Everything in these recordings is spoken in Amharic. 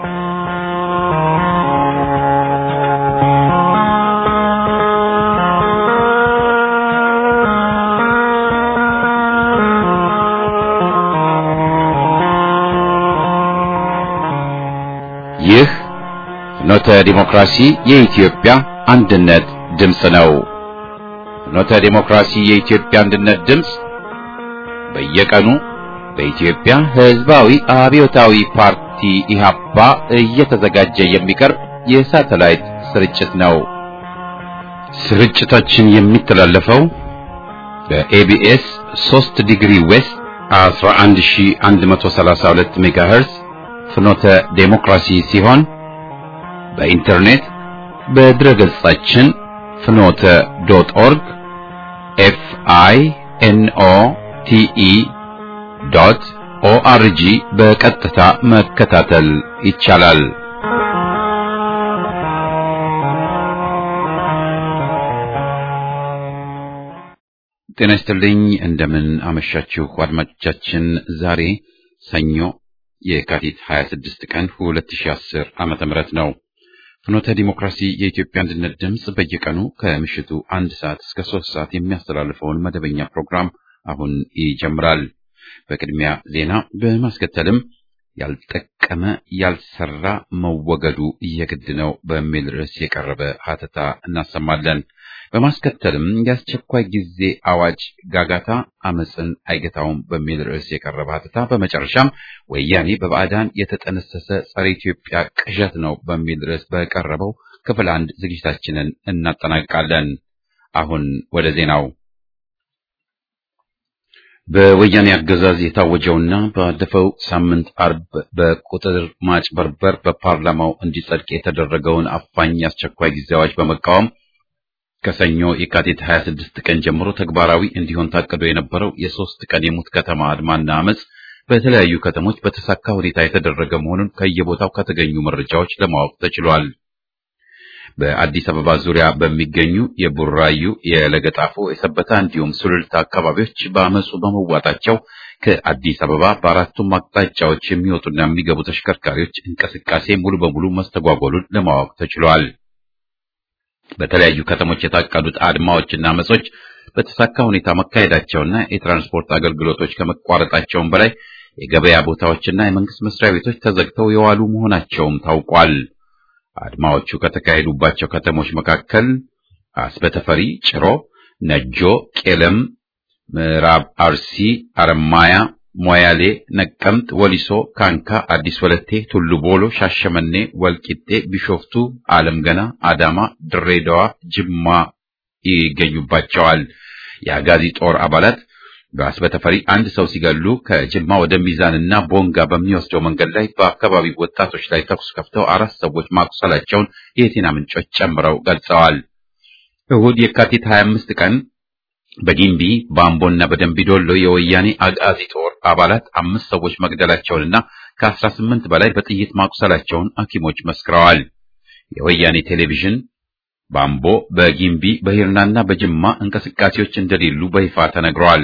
ይህ ፍኖተ ዲሞክራሲ የኢትዮጵያ አንድነት ድምፅ ነው። ፍኖተ ዲሞክራሲ የኢትዮጵያ አንድነት ድምፅ በየቀኑ በኢትዮጵያ ሕዝባዊ አብዮታዊ ፓርቲ ኢህአፓ እየተዘጋጀ የሚቀርብ የሳተላይት ስርጭት ነው። ስርጭታችን የሚተላለፈው በኤቢኤስ 3 ዲግሪ ዌስት 11132 ሜጋሄርዝ ፍኖተ ዴሞክራሲ ሲሆን በኢንተርኔት በድረ ገጻችን ፍኖተ ዶት ኦርግ ኤፍ አይ ኤን ኦ ቲ ኢ ዶት ኦአርጂ በቀጥታ መከታተል ይቻላል። ጤና ይስጥልኝ። እንደምን አመሻችሁ አድማጮቻችን። ዛሬ ሰኞ የካቲት 26 ቀን 2010 ዓመተ ምህረት ነው። ፍኖተ ዲሞክራሲ የኢትዮጵያ አንድነት ድምፅ በየቀኑ ከምሽቱ አንድ ሰዓት እስከ ሶስት ሰዓት የሚያስተላልፈውን መደበኛ ፕሮግራም አሁን ይጀምራል። በቅድሚያ ዜና፣ በማስከተልም ያልጠቀመ ያልሰራ መወገዱ የግድ ነው በሚል ርዕስ የቀረበ ሀተታ እናሰማለን። በማስከተልም የአስቸኳይ ጊዜ አዋጅ ጋጋታ አመፅን አይገታውም በሚል ርዕስ የቀረበ ሀተታ፣ በመጨረሻም ወያኔ በባዕዳን የተጠነሰሰ ጸረ ኢትዮጵያ ቅዠት ነው በሚል ርዕስ በቀረበው ክፍል አንድ ዝግጅታችንን እናጠናቅቃለን። አሁን ወደ ዜናው። በወያኔ አገዛዝ የታወጀውና ባለፈው ሳምንት አርብ በቁጥር ማጭበርበር በፓርላማው እንዲጸድቅ የተደረገውን አፋኝ አስቸኳይ ጊዜ አዋጅ በመቃወም ከሰኞ የካቲት 26 ቀን ጀምሮ ተግባራዊ እንዲሆን ታቅዶ የነበረው የሶስት ቀን የሙት ከተማ አድማና አመፅ በተለያዩ ከተሞች በተሳካ ሁኔታ የተደረገ መሆኑን ከየቦታው ከተገኙ መረጃዎች ለማወቅ ተችሏል። በአዲስ አበባ ዙሪያ በሚገኙ የቡራዩ፣ የለገጣፎ፣ የሰበታ እንዲሁም ሱሉልታ አካባቢዎች በአመፁ በመዋጣቸው ከአዲስ አበባ በአራቱም አቅጣጫዎች የሚወጡና የሚገቡ ተሽከርካሪዎች እንቅስቃሴ ሙሉ በሙሉ መስተጓጎሉን ለማወቅ ተችሏል። በተለያዩ ከተሞች የታቀዱት አድማዎችና አመጾች በተሳካ ሁኔታ መካሄዳቸውና የትራንስፖርት አገልግሎቶች ከመቋረጣቸውም በላይ የገበያ ቦታዎችና የመንግስት መስሪያ ቤቶች ተዘግተው የዋሉ መሆናቸውም ታውቋል። አድማዎቹ ከተካሄዱባቸው ከተሞች መካከል አስበተፈሪ፣ ጭሮ፣ ነጆ፣ ቄለም፣ ምዕራብ አርሲ፣ አረማያ፣ ሞያሌ፣ ነቀምት፣ ወሊሶ፣ ካንካ፣ አዲስ ወለቴ፣ ቱሉ ቦሎ፣ ሻሸመኔ፣ ወልቂጤ፣ ቢሾፍቱ፣ አለም ገና፣ አዳማ፣ ድሬዳዋ፣ ጅማ ይገኙባቸዋል። የአጋዚ ጦር አባላት በአስበተፈሪ አንድ ሰው ሲገሉ ከጅማ ወደ ሚዛንና ቦንጋ በሚወስደው መንገድ ላይ በአካባቢው ወጣቶች ላይ ተኩስ ከፍተው አራት ሰዎች ማቁሰላቸውን የዜና ምንጮች ጨምረው ገልጸዋል። እሁድ የካቲት 25 ቀን በጊምቢ በአምቦና በደንቢ ዶሎ የወያኔ አጋዚ ጦር አባላት አምስት ሰዎች መግደላቸውንና ከአስራ ስምንት በላይ በጥይት ማቁሰላቸውን ሐኪሞች መስክረዋል። የወያኔ ቴሌቪዥን በአምቦ፣ በጊምቢ፣ በሂርናና በጅማ እንቅስቃሴዎች እንደሌሉ በይፋ ተነግረዋል።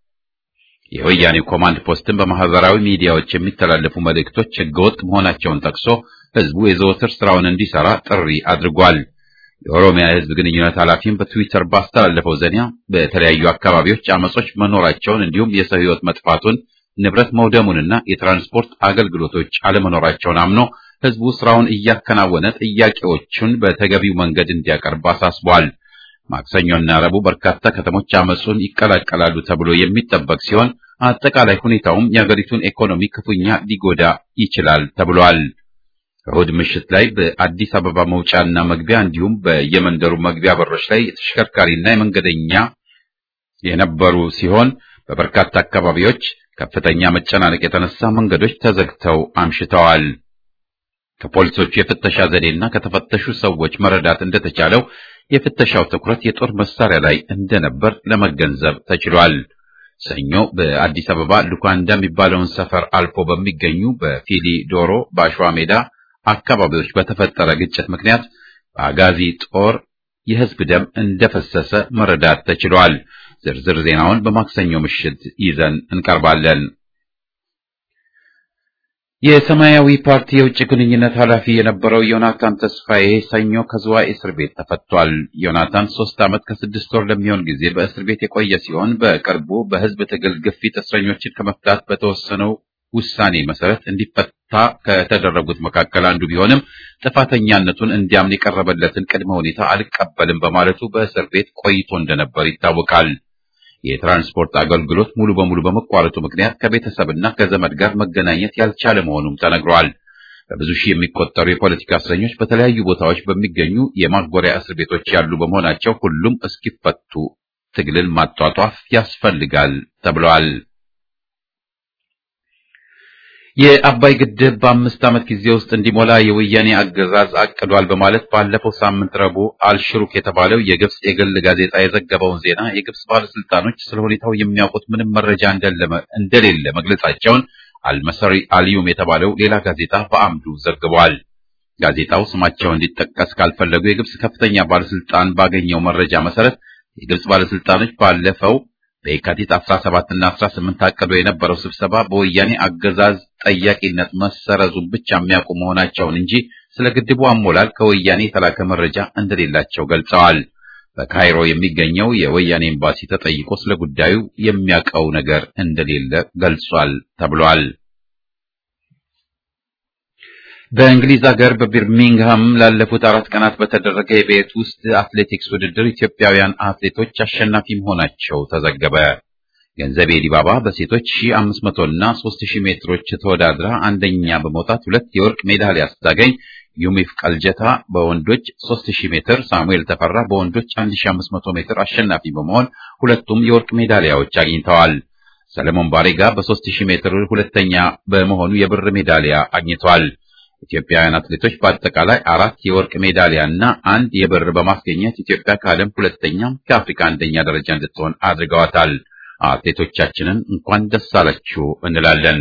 የወያኔ ኮማንድ ፖስትን በማህበራዊ ሚዲያዎች የሚተላለፉ መልእክቶች ህገወጥ መሆናቸውን ጠቅሶ ህዝቡ የዘወትር ስራውን እንዲሰራ ጥሪ አድርጓል። የኦሮሚያ የህዝብ ግንኙነት ኃላፊም በትዊተር ባስተላለፈው ዜና በተለያዩ አካባቢዎች አመጾች መኖራቸውን እንዲሁም የሰው ህይወት መጥፋቱን ንብረት መውደሙንና የትራንስፖርት አገልግሎቶች አለመኖራቸውን አምኖ ህዝቡ ስራውን እያከናወነ ጥያቄዎቹን በተገቢው መንገድ እንዲያቀርብ አሳስቧል። ማክሰኞና ረቡዕ በርካታ ከተሞች አመጹን ይቀላቀላሉ ተብሎ የሚጠበቅ ሲሆን አጠቃላይ ሁኔታውም የአገሪቱን ኢኮኖሚ ክፉኛ ሊጎዳ ይችላል ተብሏል። እሁድ ምሽት ላይ በአዲስ አበባ መውጫና መግቢያ እንዲሁም በየመንደሩ መግቢያ በሮች ላይ የተሽከርካሪና የመንገደኛ የነበሩ ሲሆን በበርካታ አካባቢዎች ከፍተኛ መጨናነቅ የተነሳ መንገዶች ተዘግተው አምሽተዋል። ከፖሊሶቹ የፍተሻ ዘዴና ከተፈተሹ ሰዎች መረዳት እንደተቻለው የፍተሻው ትኩረት የጦር መሳሪያ ላይ እንደነበር ለመገንዘብ ተችሏል። ሰኞ በአዲስ አበባ ሉካንዳ የሚባለውን ሰፈር አልፎ በሚገኙ በፊሊ ዶሮ፣ በአሸዋ ሜዳ አካባቢዎች በተፈጠረ ግጭት ምክንያት በአጋዚ ጦር የህዝብ ደም እንደፈሰሰ መረዳት ተችሏል። ዝርዝር ዜናውን በማክሰኞ ምሽት ይዘን እንቀርባለን። የሰማያዊ ፓርቲ የውጭ ግንኙነት ኃላፊ የነበረው ዮናታን ተስፋዬ ሰኞ ከዝዋይ እስር ቤት ተፈቷል። ዮናታን ሶስት ዓመት ከስድስት ወር ለሚሆን ጊዜ በእስር ቤት የቆየ ሲሆን በቅርቡ በህዝብ ትግል ግፊት እስረኞችን ከመፍታት በተወሰነው ውሳኔ መሰረት እንዲፈታ ከተደረጉት መካከል አንዱ ቢሆንም ጥፋተኛነቱን እንዲያምን የቀረበለትን ቅድመ ሁኔታ አልቀበልም በማለቱ በእስር ቤት ቆይቶ እንደነበር ይታወቃል። የትራንስፖርት አገልግሎት ሙሉ በሙሉ በመቋረጡ ምክንያት ከቤተሰብና ከዘመድ ጋር መገናኘት ያልቻለ መሆኑም ተነግሯል። በብዙ ሺህ የሚቆጠሩ የፖለቲካ እስረኞች በተለያዩ ቦታዎች በሚገኙ የማጎሪያ እስር ቤቶች ያሉ በመሆናቸው ሁሉም እስኪፈቱ ትግልን ማጧጧፍ ያስፈልጋል ተብሏል። የአባይ ግድብ በአምስት ዓመት ጊዜ ውስጥ እንዲሞላ የወያኔ አገዛዝ አቅዷል በማለት ባለፈው ሳምንት ረቡዕ አልሽሩክ የተባለው የግብጽ የግል ጋዜጣ የዘገበውን ዜና የግብጽ ባለስልጣኖች ስለ ሁኔታው የሚያውቁት ምንም መረጃ እንደሌለ መግለጻቸውን አልመሰሪ አልዩም የተባለው ሌላ ጋዜጣ በአምዱ ዘግቧል። ጋዜጣው ስማቸው እንዲጠቀስ ካልፈለጉ የግብጽ ከፍተኛ ባለስልጣን ባገኘው መረጃ መሰረት የግብጽ ባለስልጣኖች ባለፈው በየካቲት 17 እና 18 ታቅዶ የነበረው ስብሰባ በወያኔ አገዛዝ ጠያቂነት መሰረዙን ብቻ የሚያውቁ መሆናቸውን እንጂ ስለ ግድቡ አሞላል ከወያኔ የተላከ መረጃ እንደሌላቸው ገልጸዋል። በካይሮ የሚገኘው የወያኔ ኤምባሲ ተጠይቆ ስለ ጉዳዩ የሚያውቀው ነገር እንደሌለ ገልጿል ተብሏል። በእንግሊዝ ሀገር በቢርሚንግሃም ላለፉት አራት ቀናት በተደረገ የቤት ውስጥ አትሌቲክስ ውድድር ኢትዮጵያውያን አትሌቶች አሸናፊ መሆናቸው ተዘገበ። ገንዘቤ ዲባባ በሴቶች 1500 እና 3000 ሜትሮች ተወዳድራ አንደኛ በመውጣት ሁለት የወርቅ ሜዳሊያ ስታገኝ፣ ዩሚፍ ቀልጀታ በወንዶች 3000 ሜትር፣ ሳሙኤል ተፈራ በወንዶች 1500 ሜትር አሸናፊ በመሆን ሁለቱም የወርቅ ሜዳሊያዎች አግኝተዋል። ሰለሞን ባሬጋ በ3000 ሜትር ሁለተኛ በመሆኑ የብር ሜዳሊያ አግኝቷል። ኢትዮጵያውያን አትሌቶች በአጠቃላይ አራት የወርቅ ሜዳሊያ እና አንድ የብር በማስገኘት ኢትዮጵያ ከዓለም ሁለተኛ ከአፍሪካ አንደኛ ደረጃ እንድትሆን አድርገዋታል። አትሌቶቻችንን እንኳን ደስ አላችሁ እንላለን።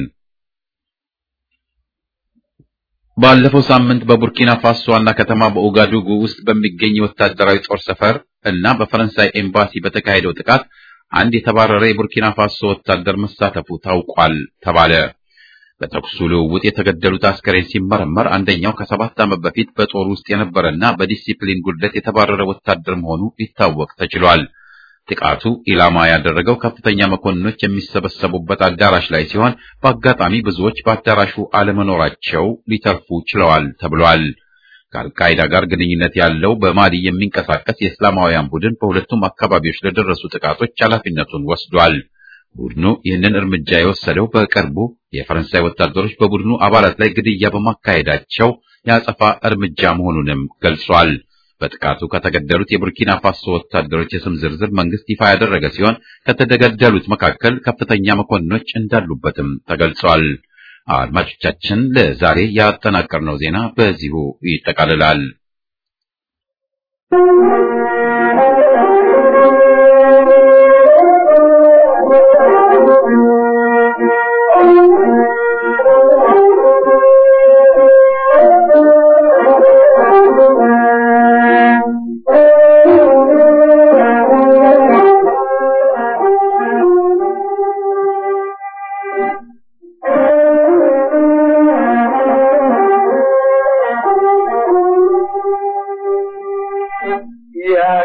ባለፈው ሳምንት በቡርኪና ፋሶ ዋና ከተማ በኡጋዱጉ ውስጥ በሚገኝ ወታደራዊ ጦር ሰፈር እና በፈረንሳይ ኤምባሲ በተካሄደው ጥቃት አንድ የተባረረ የቡርኪና ፋሶ ወታደር መሳተፉ ታውቋል ተባለ። በተኩሱ ልውውጥ የተገደሉት አስከሬን ሲመረመር አንደኛው ከሰባት ዓመት በፊት በጦር ውስጥ የነበረና በዲሲፕሊን ጉድለት የተባረረ ወታደር መሆኑ ሊታወቅ ተችሏል። ጥቃቱ ኢላማ ያደረገው ከፍተኛ መኮንኖች የሚሰበሰቡበት አዳራሽ ላይ ሲሆን በአጋጣሚ ብዙዎች በአዳራሹ አለመኖራቸው ሊተርፉ ችለዋል ተብሏል። ከአልቃይዳ ጋር ግንኙነት ያለው በማሊ የሚንቀሳቀስ የእስላማውያን ቡድን በሁለቱም አካባቢዎች ለደረሱ ጥቃቶች ኃላፊነቱን ወስዷል። ቡድኑ ይህንን እርምጃ የወሰደው በቅርቡ የፈረንሳይ ወታደሮች በቡድኑ አባላት ላይ ግድያ በማካሄዳቸው የአጸፋ እርምጃ መሆኑንም ገልጿል። በጥቃቱ ከተገደሉት የቡርኪና ፋሶ ወታደሮች የስም ዝርዝር መንግስት ይፋ ያደረገ ሲሆን ከተገደሉት መካከል ከፍተኛ መኮንኖች እንዳሉበትም ተገልጿል። አድማጮቻችን፣ ለዛሬ ያጠናቀርነው ዜና በዚሁ ይጠቃልላል። Yeah.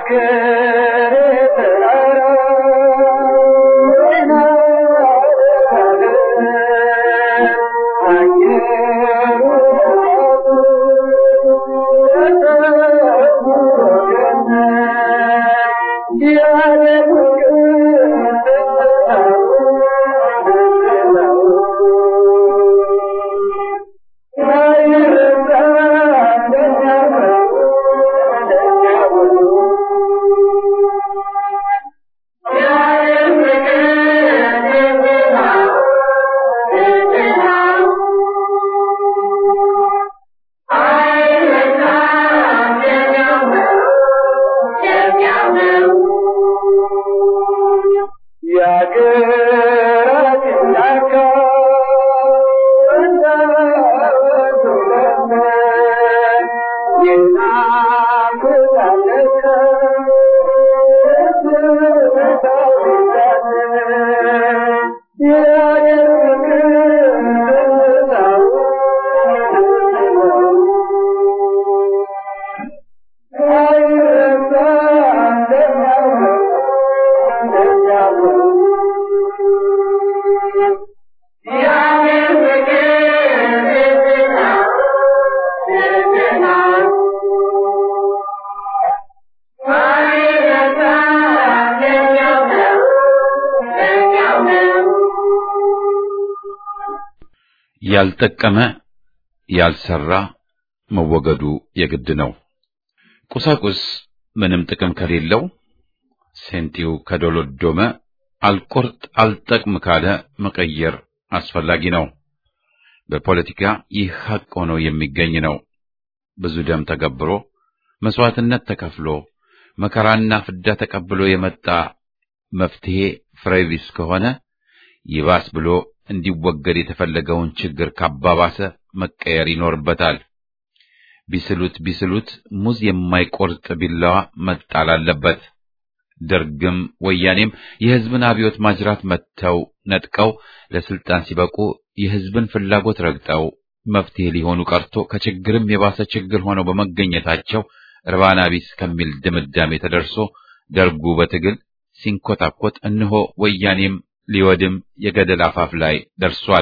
ያልጠቀመ ያልሰራ መወገዱ የግድ ነው። ቁሳቁስ ምንም ጥቅም ከሌለው ሴንቲው ከዶሎዶመ አልቆርጥ አልጠቅም ካለ መቀየር አስፈላጊ ነው። በፖለቲካ ይህ ሐቅ ሆኖ የሚገኝ ነው። ብዙ ደም ተገብሮ መስዋዕትነት ተከፍሎ መከራና ፍዳ ተቀብሎ የመጣ መፍትሄ ፍሬቢስ ከሆነ ይባስ ብሎ እንዲወገድ የተፈለገውን ችግር ካባባሰ መቀየር ይኖርበታል። ቢስሉት ቢስሉት ሙዝ የማይቆርጥ ቢላዋ መጣል አለበት። ደርግም ወያኔም የሕዝብን አብዮት ማጅራት መጥተው ነጥቀው ለስልጣን ሲበቁ የሕዝብን ፍላጎት ረግጠው መፍትሄ ሊሆኑ ቀርቶ ከችግርም የባሰ ችግር ሆነው በመገኘታቸው ርባና ቢስ ከሚል ድምዳሜ ተደርሶ ደርጉ በትግል ሲንኮታኮት እነሆ ወያኔም ሊወድም የገደል አፋፍ ላይ ደርሷል።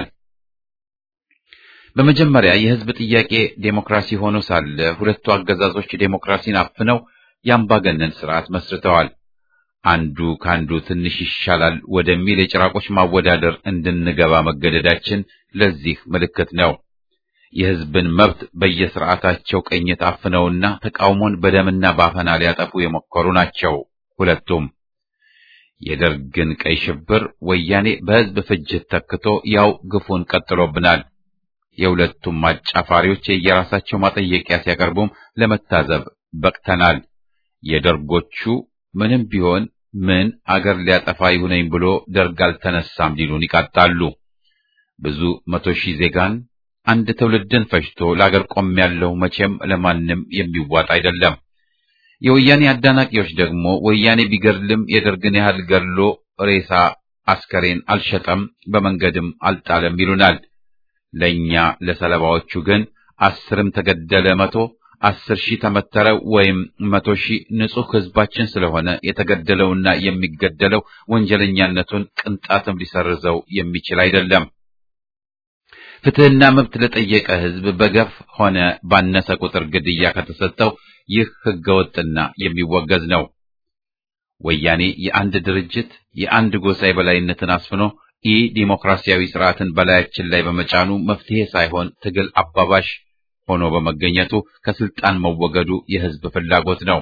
በመጀመሪያ የሕዝብ ጥያቄ ዴሞክራሲ ሆኖ ሳለ ሁለቱ አገዛዞች ዴሞክራሲን አፍነው የአምባገነን ስርዓት መስርተዋል። አንዱ ካንዱ ትንሽ ይሻላል ወደሚል የጭራቆች ማወዳደር እንድንገባ መገደዳችን ለዚህ ምልክት ነው። የሕዝብን መብት በየስርዓታቸው ቅኝት አፍነውና ተቃውሞን በደምና ባፈና ሊያጠፉ የሞከሩ ናቸው ሁለቱም። የደርግን ቀይ ሽብር ወያኔ በሕዝብ ፍጅት ተክቶ ያው ግፉን ቀጥሎብናል። የሁለቱም አጫፋሪዎች የየራሳቸው ማጠየቂያ ሲያቀርቡም ለመታዘብ በቅተናል። የደርጎቹ ምንም ቢሆን ምን አገር ሊያጠፋ ይሁነኝ ብሎ ደርግ አልተነሳም ሊሉን ይቃጣሉ። ብዙ መቶ ሺህ ዜጋን አንድ ትውልድን ፈጅቶ ለአገር ቆም ያለው መቼም ለማንም የሚዋጥ አይደለም። የወያኔ አዳናቂዎች ደግሞ ወያኔ ቢገድልም የደርግን ያህል ገድሎ ሬሳ አስከሬን አልሸጠም፣ በመንገድም አልጣለም ይሉናል። ለእኛ ለሰለባዎቹ ግን አስርም ተገደለ መቶ አስር ሺህ ተመተረ ወይም መቶ ሺህ ንጹሕ ሕዝባችን ስለሆነ የተገደለውና የሚገደለው ወንጀለኛነቱን ቅንጣትም ሊሰርዘው የሚችል አይደለም። ፍትሕና መብት ለጠየቀ ሕዝብ በገፍ ሆነ ባነሰ ቁጥር ግድያ ከተሰጠው ይህ ሕገወጥና የሚወገዝ ነው። ወያኔ የአንድ ድርጅት የአንድ ጎሳ የበላይነትን አስፍኖ ኢ ዲሞክራሲያዊ ስርዓትን በላያችን ላይ በመጫኑ መፍትሄ ሳይሆን ትግል አባባሽ ሆኖ በመገኘቱ ከስልጣን መወገዱ የሕዝብ ፍላጎት ነው፣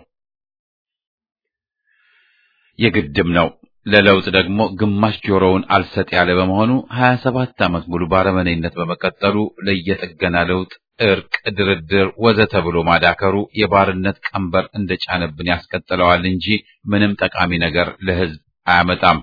የግድም ነው። ለለውጥ ደግሞ ግማሽ ጆሮውን አልሰጥ ያለ በመሆኑ ሀያ ሰባት ዓመት ሙሉ ባረመኔነት በመቀጠሉ ለየጥገና ለውጥ፣ እርቅ፣ ድርድር ወዘተ ብሎ ማዳከሩ የባርነት ቀንበር እንደጫነብን ያስቀጥለዋል እንጂ ምንም ጠቃሚ ነገር ለሕዝብ አያመጣም።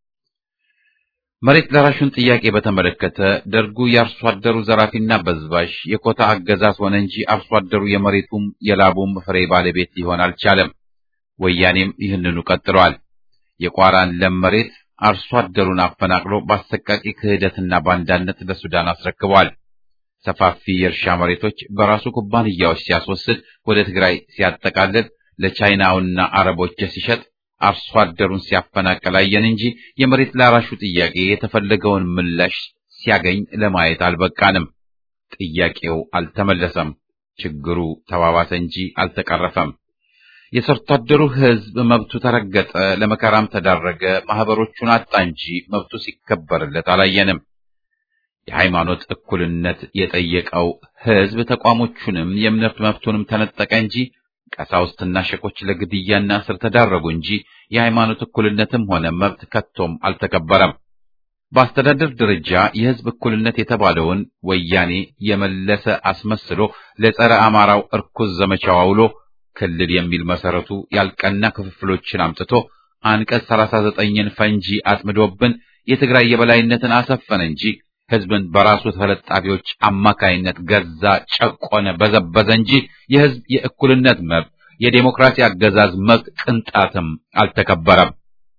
መሬት ለራሹን ጥያቄ በተመለከተ ደርጉ የአርሶ አደሩ ዘራፊና በዝባዥ የኮታ አገዛዝ ሆነ እንጂ አርሶ አደሩ የመሬቱም የላቡም ፍሬ ባለቤት ሊሆን አልቻለም። ወያኔም ይህንኑ ቀጥሏል። የቋራን ለም መሬት አርሶ አደሩን አፈናቅሎ በአሰቃቂ ክህደትና ባንዳነት ለሱዳን አስረክቧል። ሰፋፊ የእርሻ መሬቶች በራሱ ኩባንያዎች ሲያስወስድ፣ ወደ ትግራይ ሲያጠቃልል፣ ለቻይናውና አረቦች ሲሸጥ አርሶ አደሩን ሲያፈናቅል አየን እንጂ የመሬት ላራሹ ጥያቄ የተፈለገውን ምላሽ ሲያገኝ ለማየት አልበቃንም። ጥያቄው አልተመለሰም። ችግሩ ተባባሰ እንጂ አልተቀረፈም። የሰርቶ አደሩ ሕዝብ መብቱ ተረገጠ፣ ለመከራም ተዳረገ፣ ማህበሮቹን አጣ እንጂ መብቱ ሲከበርለት አላየንም። የሃይማኖት እኩልነት የጠየቀው ሕዝብ ተቋሞቹንም የእምነት መብቱንም ተነጠቀ እንጂ ቀሳውስትና ሸቆች ለግድያና እስር ተዳረጉ እንጂ የሃይማኖት እኩልነትም ሆነ መብት ከቶም አልተከበረም። በአስተዳደር ደረጃ የሕዝብ እኩልነት የተባለውን ወያኔ የመለሰ አስመስሎ ለጸረ አማራው እርኩስ ዘመቻው አውሎ ክልል የሚል መሰረቱ ያልቀና ክፍፍሎችን አምጥቶ አንቀጽ ሰላሳ ዘጠኝን ፈንጂ አጥምዶብን የትግራይ የበላይነትን አሰፈነ እንጂ ሕዝብን በራሱ ተለጣፊዎች አማካይነት ገዛ፣ ጨቆነ፣ በዘበዘ እንጂ የሕዝብ የእኩልነት መብት፣ የዴሞክራሲ አገዛዝ መብት ቅንጣትም አልተከበረም።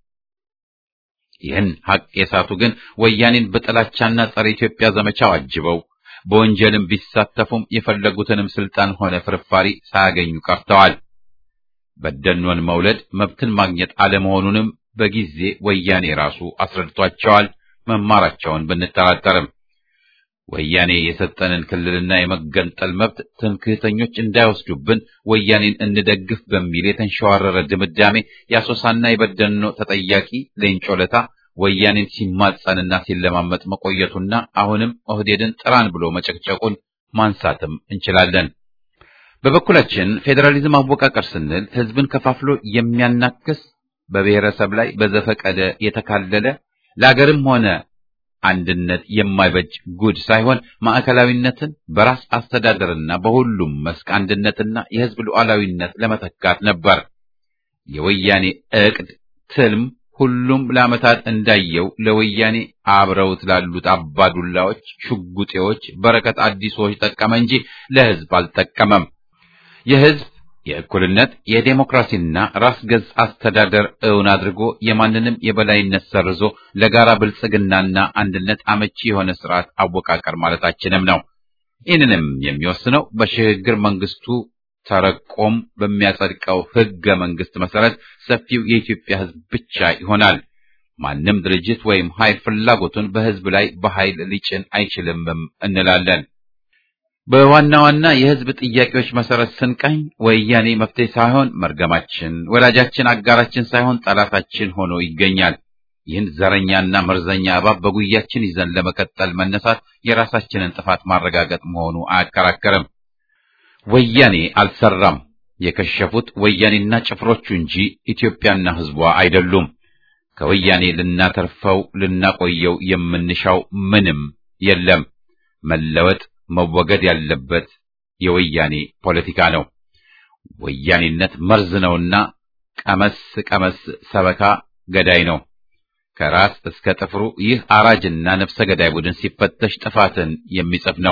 ይህን ሐቅ የሳቱ ግን ወያኔን በጥላቻና ጸረ ኢትዮጵያ ዘመቻው አጅበው በወንጀልም ቢሳተፉም የፈለጉትንም ስልጣን ሆነ ፍርፋሪ ሳያገኙ ቀርተዋል። በደኖን መውለድ መብትን ማግኘት አለመሆኑንም በጊዜ ወያኔ ራሱ አስረድቷቸዋል። መማራቸውን ብንጠራጠርም ወያኔ የሰጠንን ክልልና የመገንጠል መብት ትምክህተኞች እንዳይወስዱብን ወያኔን እንደግፍ በሚል የተንሸዋረረ ድምዳሜ የአሶሳና የበደኖ ተጠያቂ ሌንጮ ለታ ወያኔን ሲማጸንና ሲለማመጥ መቆየቱና አሁንም ኦህዴድን ጥራን ብሎ መጨቅጨቁን ማንሳትም እንችላለን። በበኩላችን ፌዴራሊዝም አወቃቀር ስንል ህዝብን ከፋፍሎ የሚያናክስ በብሔረሰብ ላይ በዘፈቀደ የተካለለ ለአገርም ሆነ አንድነት የማይበጅ ጉድ ሳይሆን ማዕከላዊነትን በራስ አስተዳደርና በሁሉም መስክ አንድነትና የህዝብ ሉዓላዊነት ለመተካት ነበር። የወያኔ ዕቅድ ትልም ሁሉም ለዓመታት እንዳየው ለወያኔ አብረውት ላሉት አባዱላዎች፣ ሽጉጤዎች፣ በረከት አዲሶች ጠቀመ እንጂ ለህዝብ አልጠቀመም። የህዝብ የእኩልነት የዴሞክራሲና ራስ ገዝ አስተዳደር እውን አድርጎ የማንንም የበላይነት ሰርዞ ለጋራ ብልጽግናና አንድነት አመቺ የሆነ ስርዓት አወቃቀር ማለታችንም ነው። ይህንንም የሚወስነው በሽግግር መንግስቱ ተረቆም በሚያጸድቀው ህገ መንግስት መሰረት ሰፊው የኢትዮጵያ ህዝብ ብቻ ይሆናል። ማንም ድርጅት ወይም ኃይል ፍላጎቱን በህዝብ ላይ በኃይል ሊጭን አይችልምም እንላለን። በዋና ዋና የህዝብ ጥያቄዎች መሰረት ስንቀኝ ወያኔ መፍትሄ ሳይሆን መርገማችን፣ ወዳጃችን፣ አጋራችን ሳይሆን ጠላታችን ሆኖ ይገኛል። ይህን ዘረኛና መርዘኛ እባብ በጉያችን ይዘን ለመቀጠል መነሳት የራሳችንን ጥፋት ማረጋገጥ መሆኑ አያከራከርም። ወያኔ አልሰራም። የከሸፉት ወያኔና ጭፍሮቹ እንጂ ኢትዮጵያና ህዝቧ አይደሉም። ከወያኔ ልናተርፈው ልናቆየው የምንሻው ምንም የለም። መለወጥ መወገድ ያለበት የወያኔ ፖለቲካ ነው። ወያኔነት መርዝ ነውና ቀመስ ቀመስ ሰበካ ገዳይ ነው። ከራስ እስከ ጥፍሩ ይህ አራጅና ነፍሰ ገዳይ ቡድን ሲፈተሽ ጥፋትን የሚጽፍ ነው።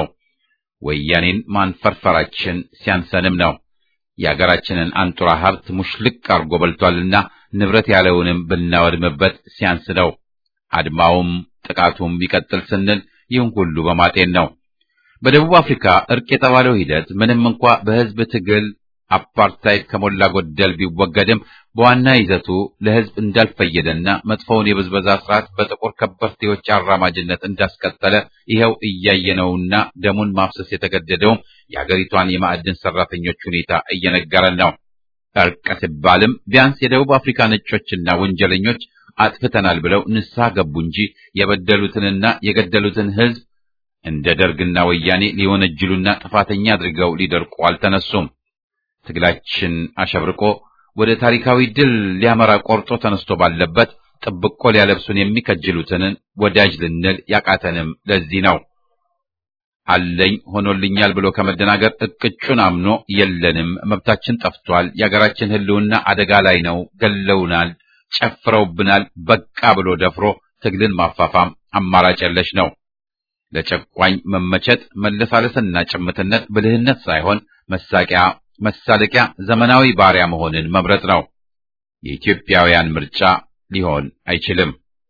ወያኔን ማንፈርፈራችን ሲያንሰንም ነው። የአገራችንን አንጡራ ሀብት ሙሽልቅ አርጎ በልቷልና ንብረት ያለውንም ብናወድምበት ሲያንስ ነው። አድማውም ጥቃቱም ይቀጥል ስንል ይህን ሁሉ በማጤን ነው። በደቡብ አፍሪካ እርቅ የተባለው ሂደት ምንም እንኳ በህዝብ ትግል አፓርታይድ ከሞላ ጎደል ቢወገድም በዋና ይዘቱ ለህዝብ እንዳልፈየደና መጥፎውን የብዝበዛ ስርዓት በጥቁር ከበርቴዎች አራማጅነት እንዳስቀጠለ ይኸው እያየነውና ደሙን ማፍሰስ የተገደደውም የአገሪቷን የማዕድን ሰራተኞች ሁኔታ እየነገረን ነው። እርቅ ሲባልም ቢያንስ የደቡብ አፍሪካ ነጮችና ወንጀለኞች አጥፍተናል ብለው ንስሐ ገቡ እንጂ የበደሉትንና የገደሉትን ህዝብ እንደ ደርግና ወያኔ ሊወነጅሉና ጥፋተኛ አድርገው ሊደርቁ አልተነሱም። ትግላችን አሸብርቆ ወደ ታሪካዊ ድል ሊያመራ ቆርጦ ተነስቶ ባለበት ጥብቆ ሊያለብሱን የሚከጅሉትን ወዳጅ ልንል ያቃተንም ለዚህ ነው። አለኝ ሆኖልኛል ብሎ ከመደናገር እቅጩን አምኖ የለንም፣ መብታችን ጠፍቷል፣ የአገራችን ህልውና አደጋ ላይ ነው፣ ገለውናል፣ ጨፍረውብናል፣ በቃ ብሎ ደፍሮ ትግልን ማፋፋም አማራጭ የለሽ ነው። ለጨቋኝ መመቸት መለሳለስና ጭምትነት ብልህነት ሳይሆን መሳቂያ መሳለቂያ ዘመናዊ ባሪያ መሆንን መምረጥ ነው። የኢትዮጵያውያን ምርጫ ሊሆን አይችልም።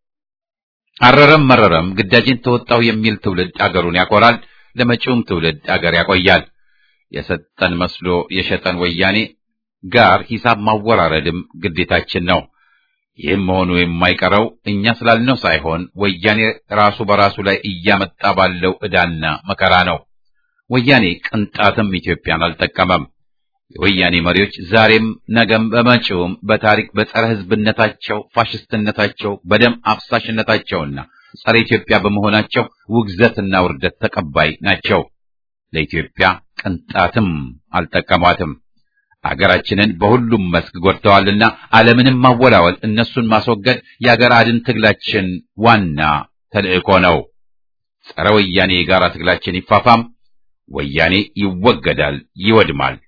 አረረም መረረም ግዳጅን ተወጣው የሚል ትውልድ አገሩን ያኮራል፣ ለመጪውም ትውልድ አገር ያቆያል። የሰጠን መስሎ የሸጠን ወያኔ ጋር ሂሳብ ማወራረድም ግዴታችን ነው። ይህም መሆኑ የማይቀረው እኛ ስላልነው ሳይሆን ወያኔ ራሱ በራሱ ላይ እያመጣ ባለው ዕዳና መከራ ነው። ወያኔ ቅንጣትም ኢትዮጵያን አልጠቀመም። የወያኔ መሪዎች ዛሬም ነገም በመጪውም በታሪክ በጸረ ሕዝብነታቸው፣ ፋሽስትነታቸው፣ በደም አፍሳሽነታቸውና ጸረ ኢትዮጵያ በመሆናቸው ውግዘትና ውርደት ተቀባይ ናቸው። ለኢትዮጵያ ቅንጣትም አልጠቀሟትም። አገራችንን በሁሉም መስክ ጎድተዋልና ዓለምንም ማወላወል እነሱን ማስወገድ የአገር አድን ትግላችን ዋና ተልዕኮ ነው። ጸረ ወያኔ የጋራ ትግላችን ይፋፋም። ወያኔ ይወገዳል፣ ይወድማል።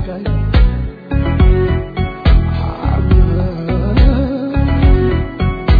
I'm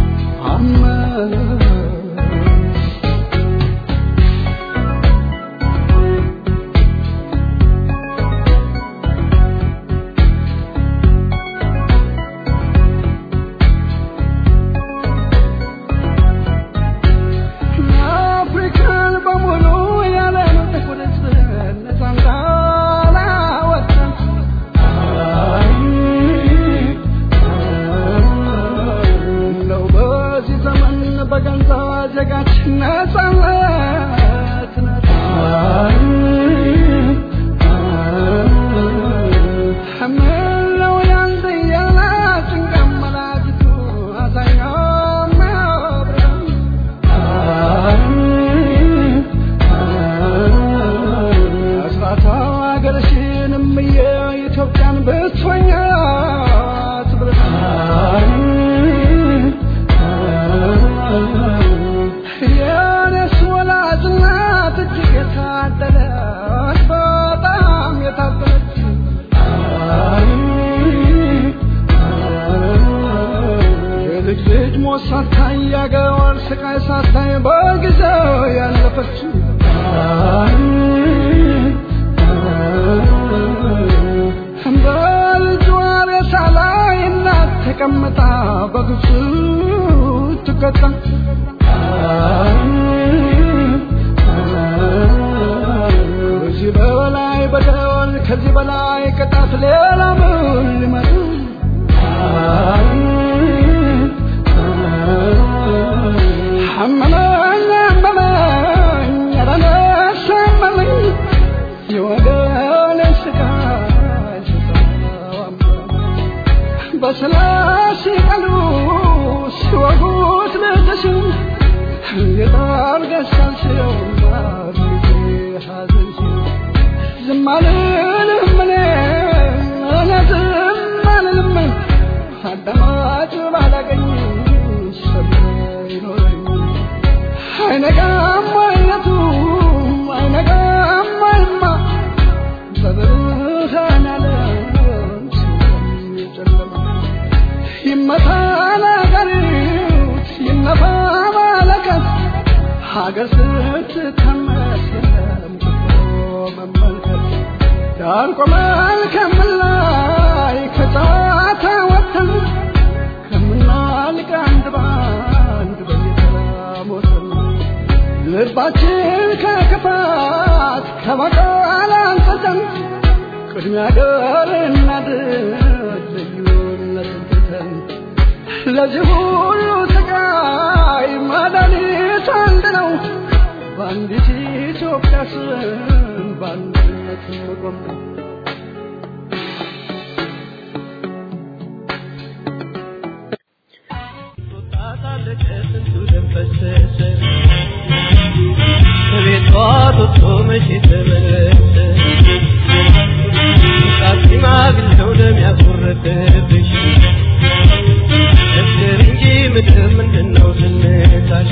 ስቃይ ሳታይ በጊዜው ያለፈችው በልጇ ሬሳ ላይ እናት ተቀምጣ በግፍ ትቀጣ ከዚህ በላይ በደል ከዚህ በላይ ቅጣት ሌላ ምን ሊመጣ አመመኝ አመመኝ ኧረ ነፍስ አመመኝ የወገኔ ስቃይ ስሰማው አመመኝ በስላሴ ቃሉ ሲወጉት ልጅሽን የጣር ገሳልሽው ሐዘንሽን ዝም አልልም እኔ እኔ ዝም አልልም አዳማጭ ባላገኝ ሰሚ ይኖረኝ አይነጋም አይነቱ አይነጋም አይማ በብርሃን ዓለም ጨለማ ይመታ ነገሪት ይነፋ መለከት ሀገር ስትታመስ የለም ክፉ መመልከት ዳር ቆመን ከምላይ ከጨዋታ ወጥተን ከምናልቅ አንድ ባንድ በየተራ ሞተን ልባችን ከክፋት ከበቀል አንጽተን ቅድሚያ ገር እናድር ልዩነትን ትተን ለዚህ ሁሉ ስቃይ መድኃኒት አንድ ነው በአንዲት ኢትዮጵያ ስም በአንድነት መቆም ነው። ከቤቷ ወጥቶ መቼ ተመለሰ? ሽማግሌው ደም ያጎረደብሽ መስክር እንጂ ምድር ምንድነው ዝምታሽ?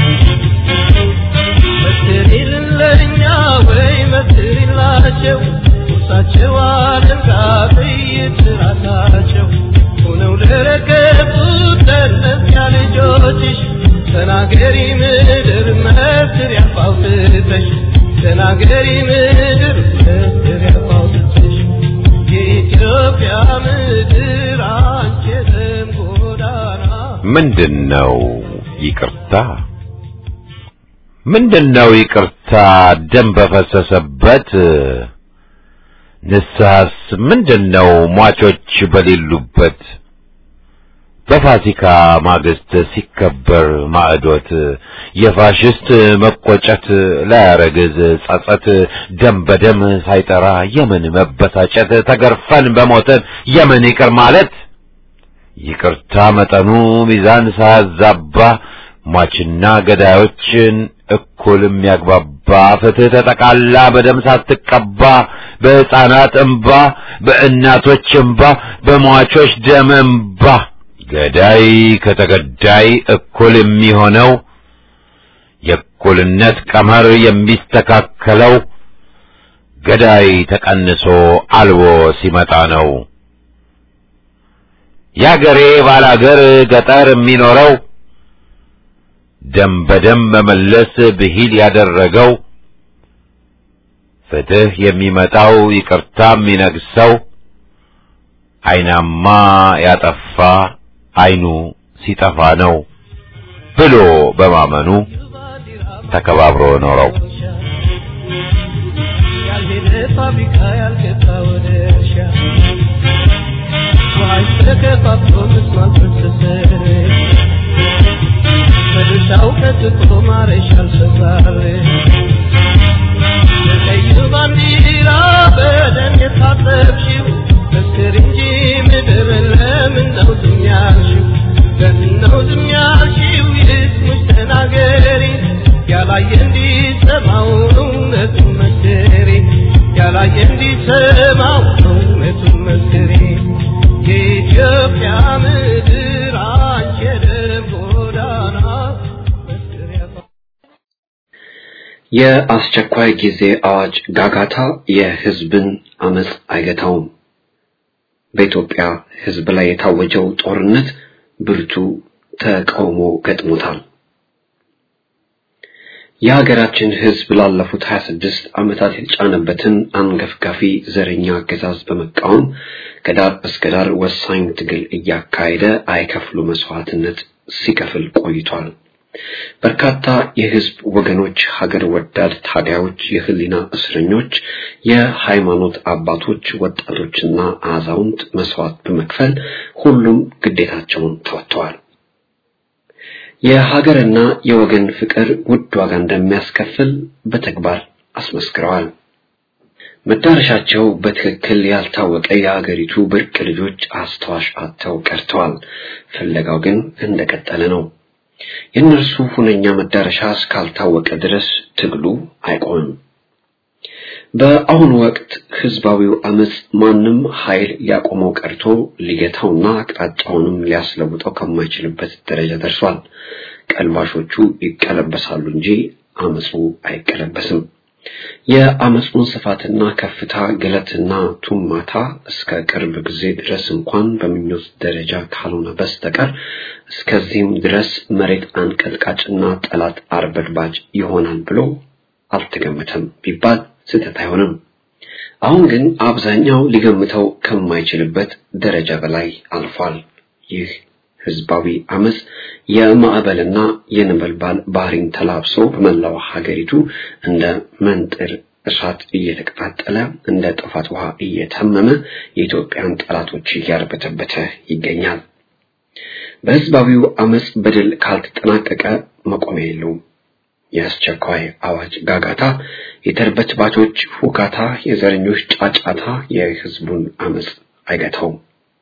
መስክሪልን ለእኛ ወይ መስክሪላቸው ቁርሳቸው አደንጋ ጥይት ራሳቸው ሆነው ለረገጡት ለእነዚያ ልጆችሽ ተናገሪ ምድር መስክር ያፋውትተሽ ተናገሪ ምድር መስክር ያፋውትተሽ የኢትዮጵያ ምድር አንቺ የደም ጎዳና ምንድን ነው ይቅርታ? ምንድን ነው ይቅርታ? ደም በፈሰሰበት ንስሐስ ምንድን ነው ሟቾች በሌሉበት በፋሲካ ማግስት ሲከበር ማዕዶት የፋሽስት መቆጨት ላያረግዝ ጸጸት ደም በደም ሳይጠራ የምን መበሳጨት ተገርፈን በሞትን የምን ይቅር ማለት ይቅርታ መጠኑ ሚዛን ሳያዛባ ሟችና ገዳዮችን እኩል የሚያግባባ ፍትህ ተጠቃላ በደም ሳትቀባ በሕፃናት እንባ በእናቶች እንባ በሟቾች ደም እንባ ገዳይ ከተገዳይ እኩል የሚሆነው የእኩልነት ቀመር የሚስተካከለው ገዳይ ተቀንሶ አልቦ ሲመጣ ነው። ያገሬ ባላገር ገጠር የሚኖረው ደም በደም መመለስ ብሂል ያደረገው ፍትህ የሚመጣው ይቅርታ የሚነግሰው አይናማ ያጠፋ አይኑ ሲጠፋ ነው ብሎ በማመኑ ተከባብሮ ኖረው ያልሄደ ፋብሪካ ያልገባ ወደ እርሻ ውሃሽ ተከፋፍሎ ምስማር ፈሰሰ በድርሻው ቀጥቶ ማረሻ አልሰራር በቀይ ባንዲራ በደም የታጠብሽው መስክር እንጂ ምድር ለምን ነው ዝም ያልሽው? ለምን ነው ዝም ያልሽው? ይስሙሽ ተናገሪ ያላየ እንዲሰማው እውነቱን መስክሪ ያላየ እንዲሰማው እውነቱን መስክሪ የኢትዮጵያ ምድር አንቺ የደም ጎዳና መስክሪያ የአስቸኳይ ጊዜ አዋጅ ጋጋታ የህዝብን አመፅ አይገታውም። በኢትዮጵያ ህዝብ ላይ የታወጀው ጦርነት ብርቱ ተቃውሞ ገጥሞታል። የሀገራችን ህዝብ ላለፉት 26 ዓመታት የተጫነበትን አንገፍጋፊ ዘረኛ አገዛዝ በመቃወም ከዳር እስከ ዳር ወሳኝ ትግል እያካሄደ አይከፍሉ መስዋዕትነት ሲከፍል ቆይቷል። በርካታ የህዝብ ወገኖች፣ ሀገር ወዳድ ታጋዮች፣ የህሊና እስረኞች፣ የሃይማኖት አባቶች፣ ወጣቶችና አዛውንት መስዋዕት በመክፈል ሁሉም ግዴታቸውን ተወጥተዋል። የሀገርና የወገን ፍቅር ውድ ዋጋ እንደሚያስከፍል በተግባር አስመስክረዋል። መዳረሻቸው በትክክል ያልታወቀ የሀገሪቱ ብርቅ ልጆች አስተዋሽ አጥተው ቀርተዋል። ፍለጋው ግን እንደቀጠለ ነው። የእነርሱ ሁነኛ መዳረሻ እስካልታወቀ ድረስ ትግሉ አይቆምም። በአሁኑ ወቅት ህዝባዊው አመጽ ማንም ኃይል ሊያቆመው ቀርቶ ሊገታውና አቅጣጫውንም ሊያስለውጠው ከማይችልበት ደረጃ ደርሷል። ቀልባሾቹ ይቀለበሳሉ እንጂ አመጹ አይቀለበስም። የአመጹን ስፋትና ከፍታ ገለትና ቱማታ እስከ ቅርብ ጊዜ ድረስ እንኳን በምኞት ደረጃ ካልሆነ በስተቀር እስከዚህም ድረስ መሬት አንቀጥቃጭና ጠላት አርበድባጅ ይሆናል ብሎ አልተገመተም ቢባል ስህተት አይሆንም። አሁን ግን አብዛኛው ሊገምተው ከማይችልበት ደረጃ በላይ አልፏል። ይህ ህዝባዊ አመጽ የማዕበልና የነበልባል ባህሪን ተላብሶ በመላው ሀገሪቱ እንደ መንጥር እሳት እየተቀጣጠለ እንደ ጥፋት ውሃ እየተመመ የኢትዮጵያን ጠላቶች እያርበተበተ ይገኛል። በህዝባዊው አመጽ በድል ካልተጠናቀቀ መቆሚያ የለውም። የአስቸኳይ አዋጅ ጋጋታ፣ የተርበትባቾች ሁካታ፣ የዘረኞች ጫጫታ የህዝቡን አመጽ አይገታውም።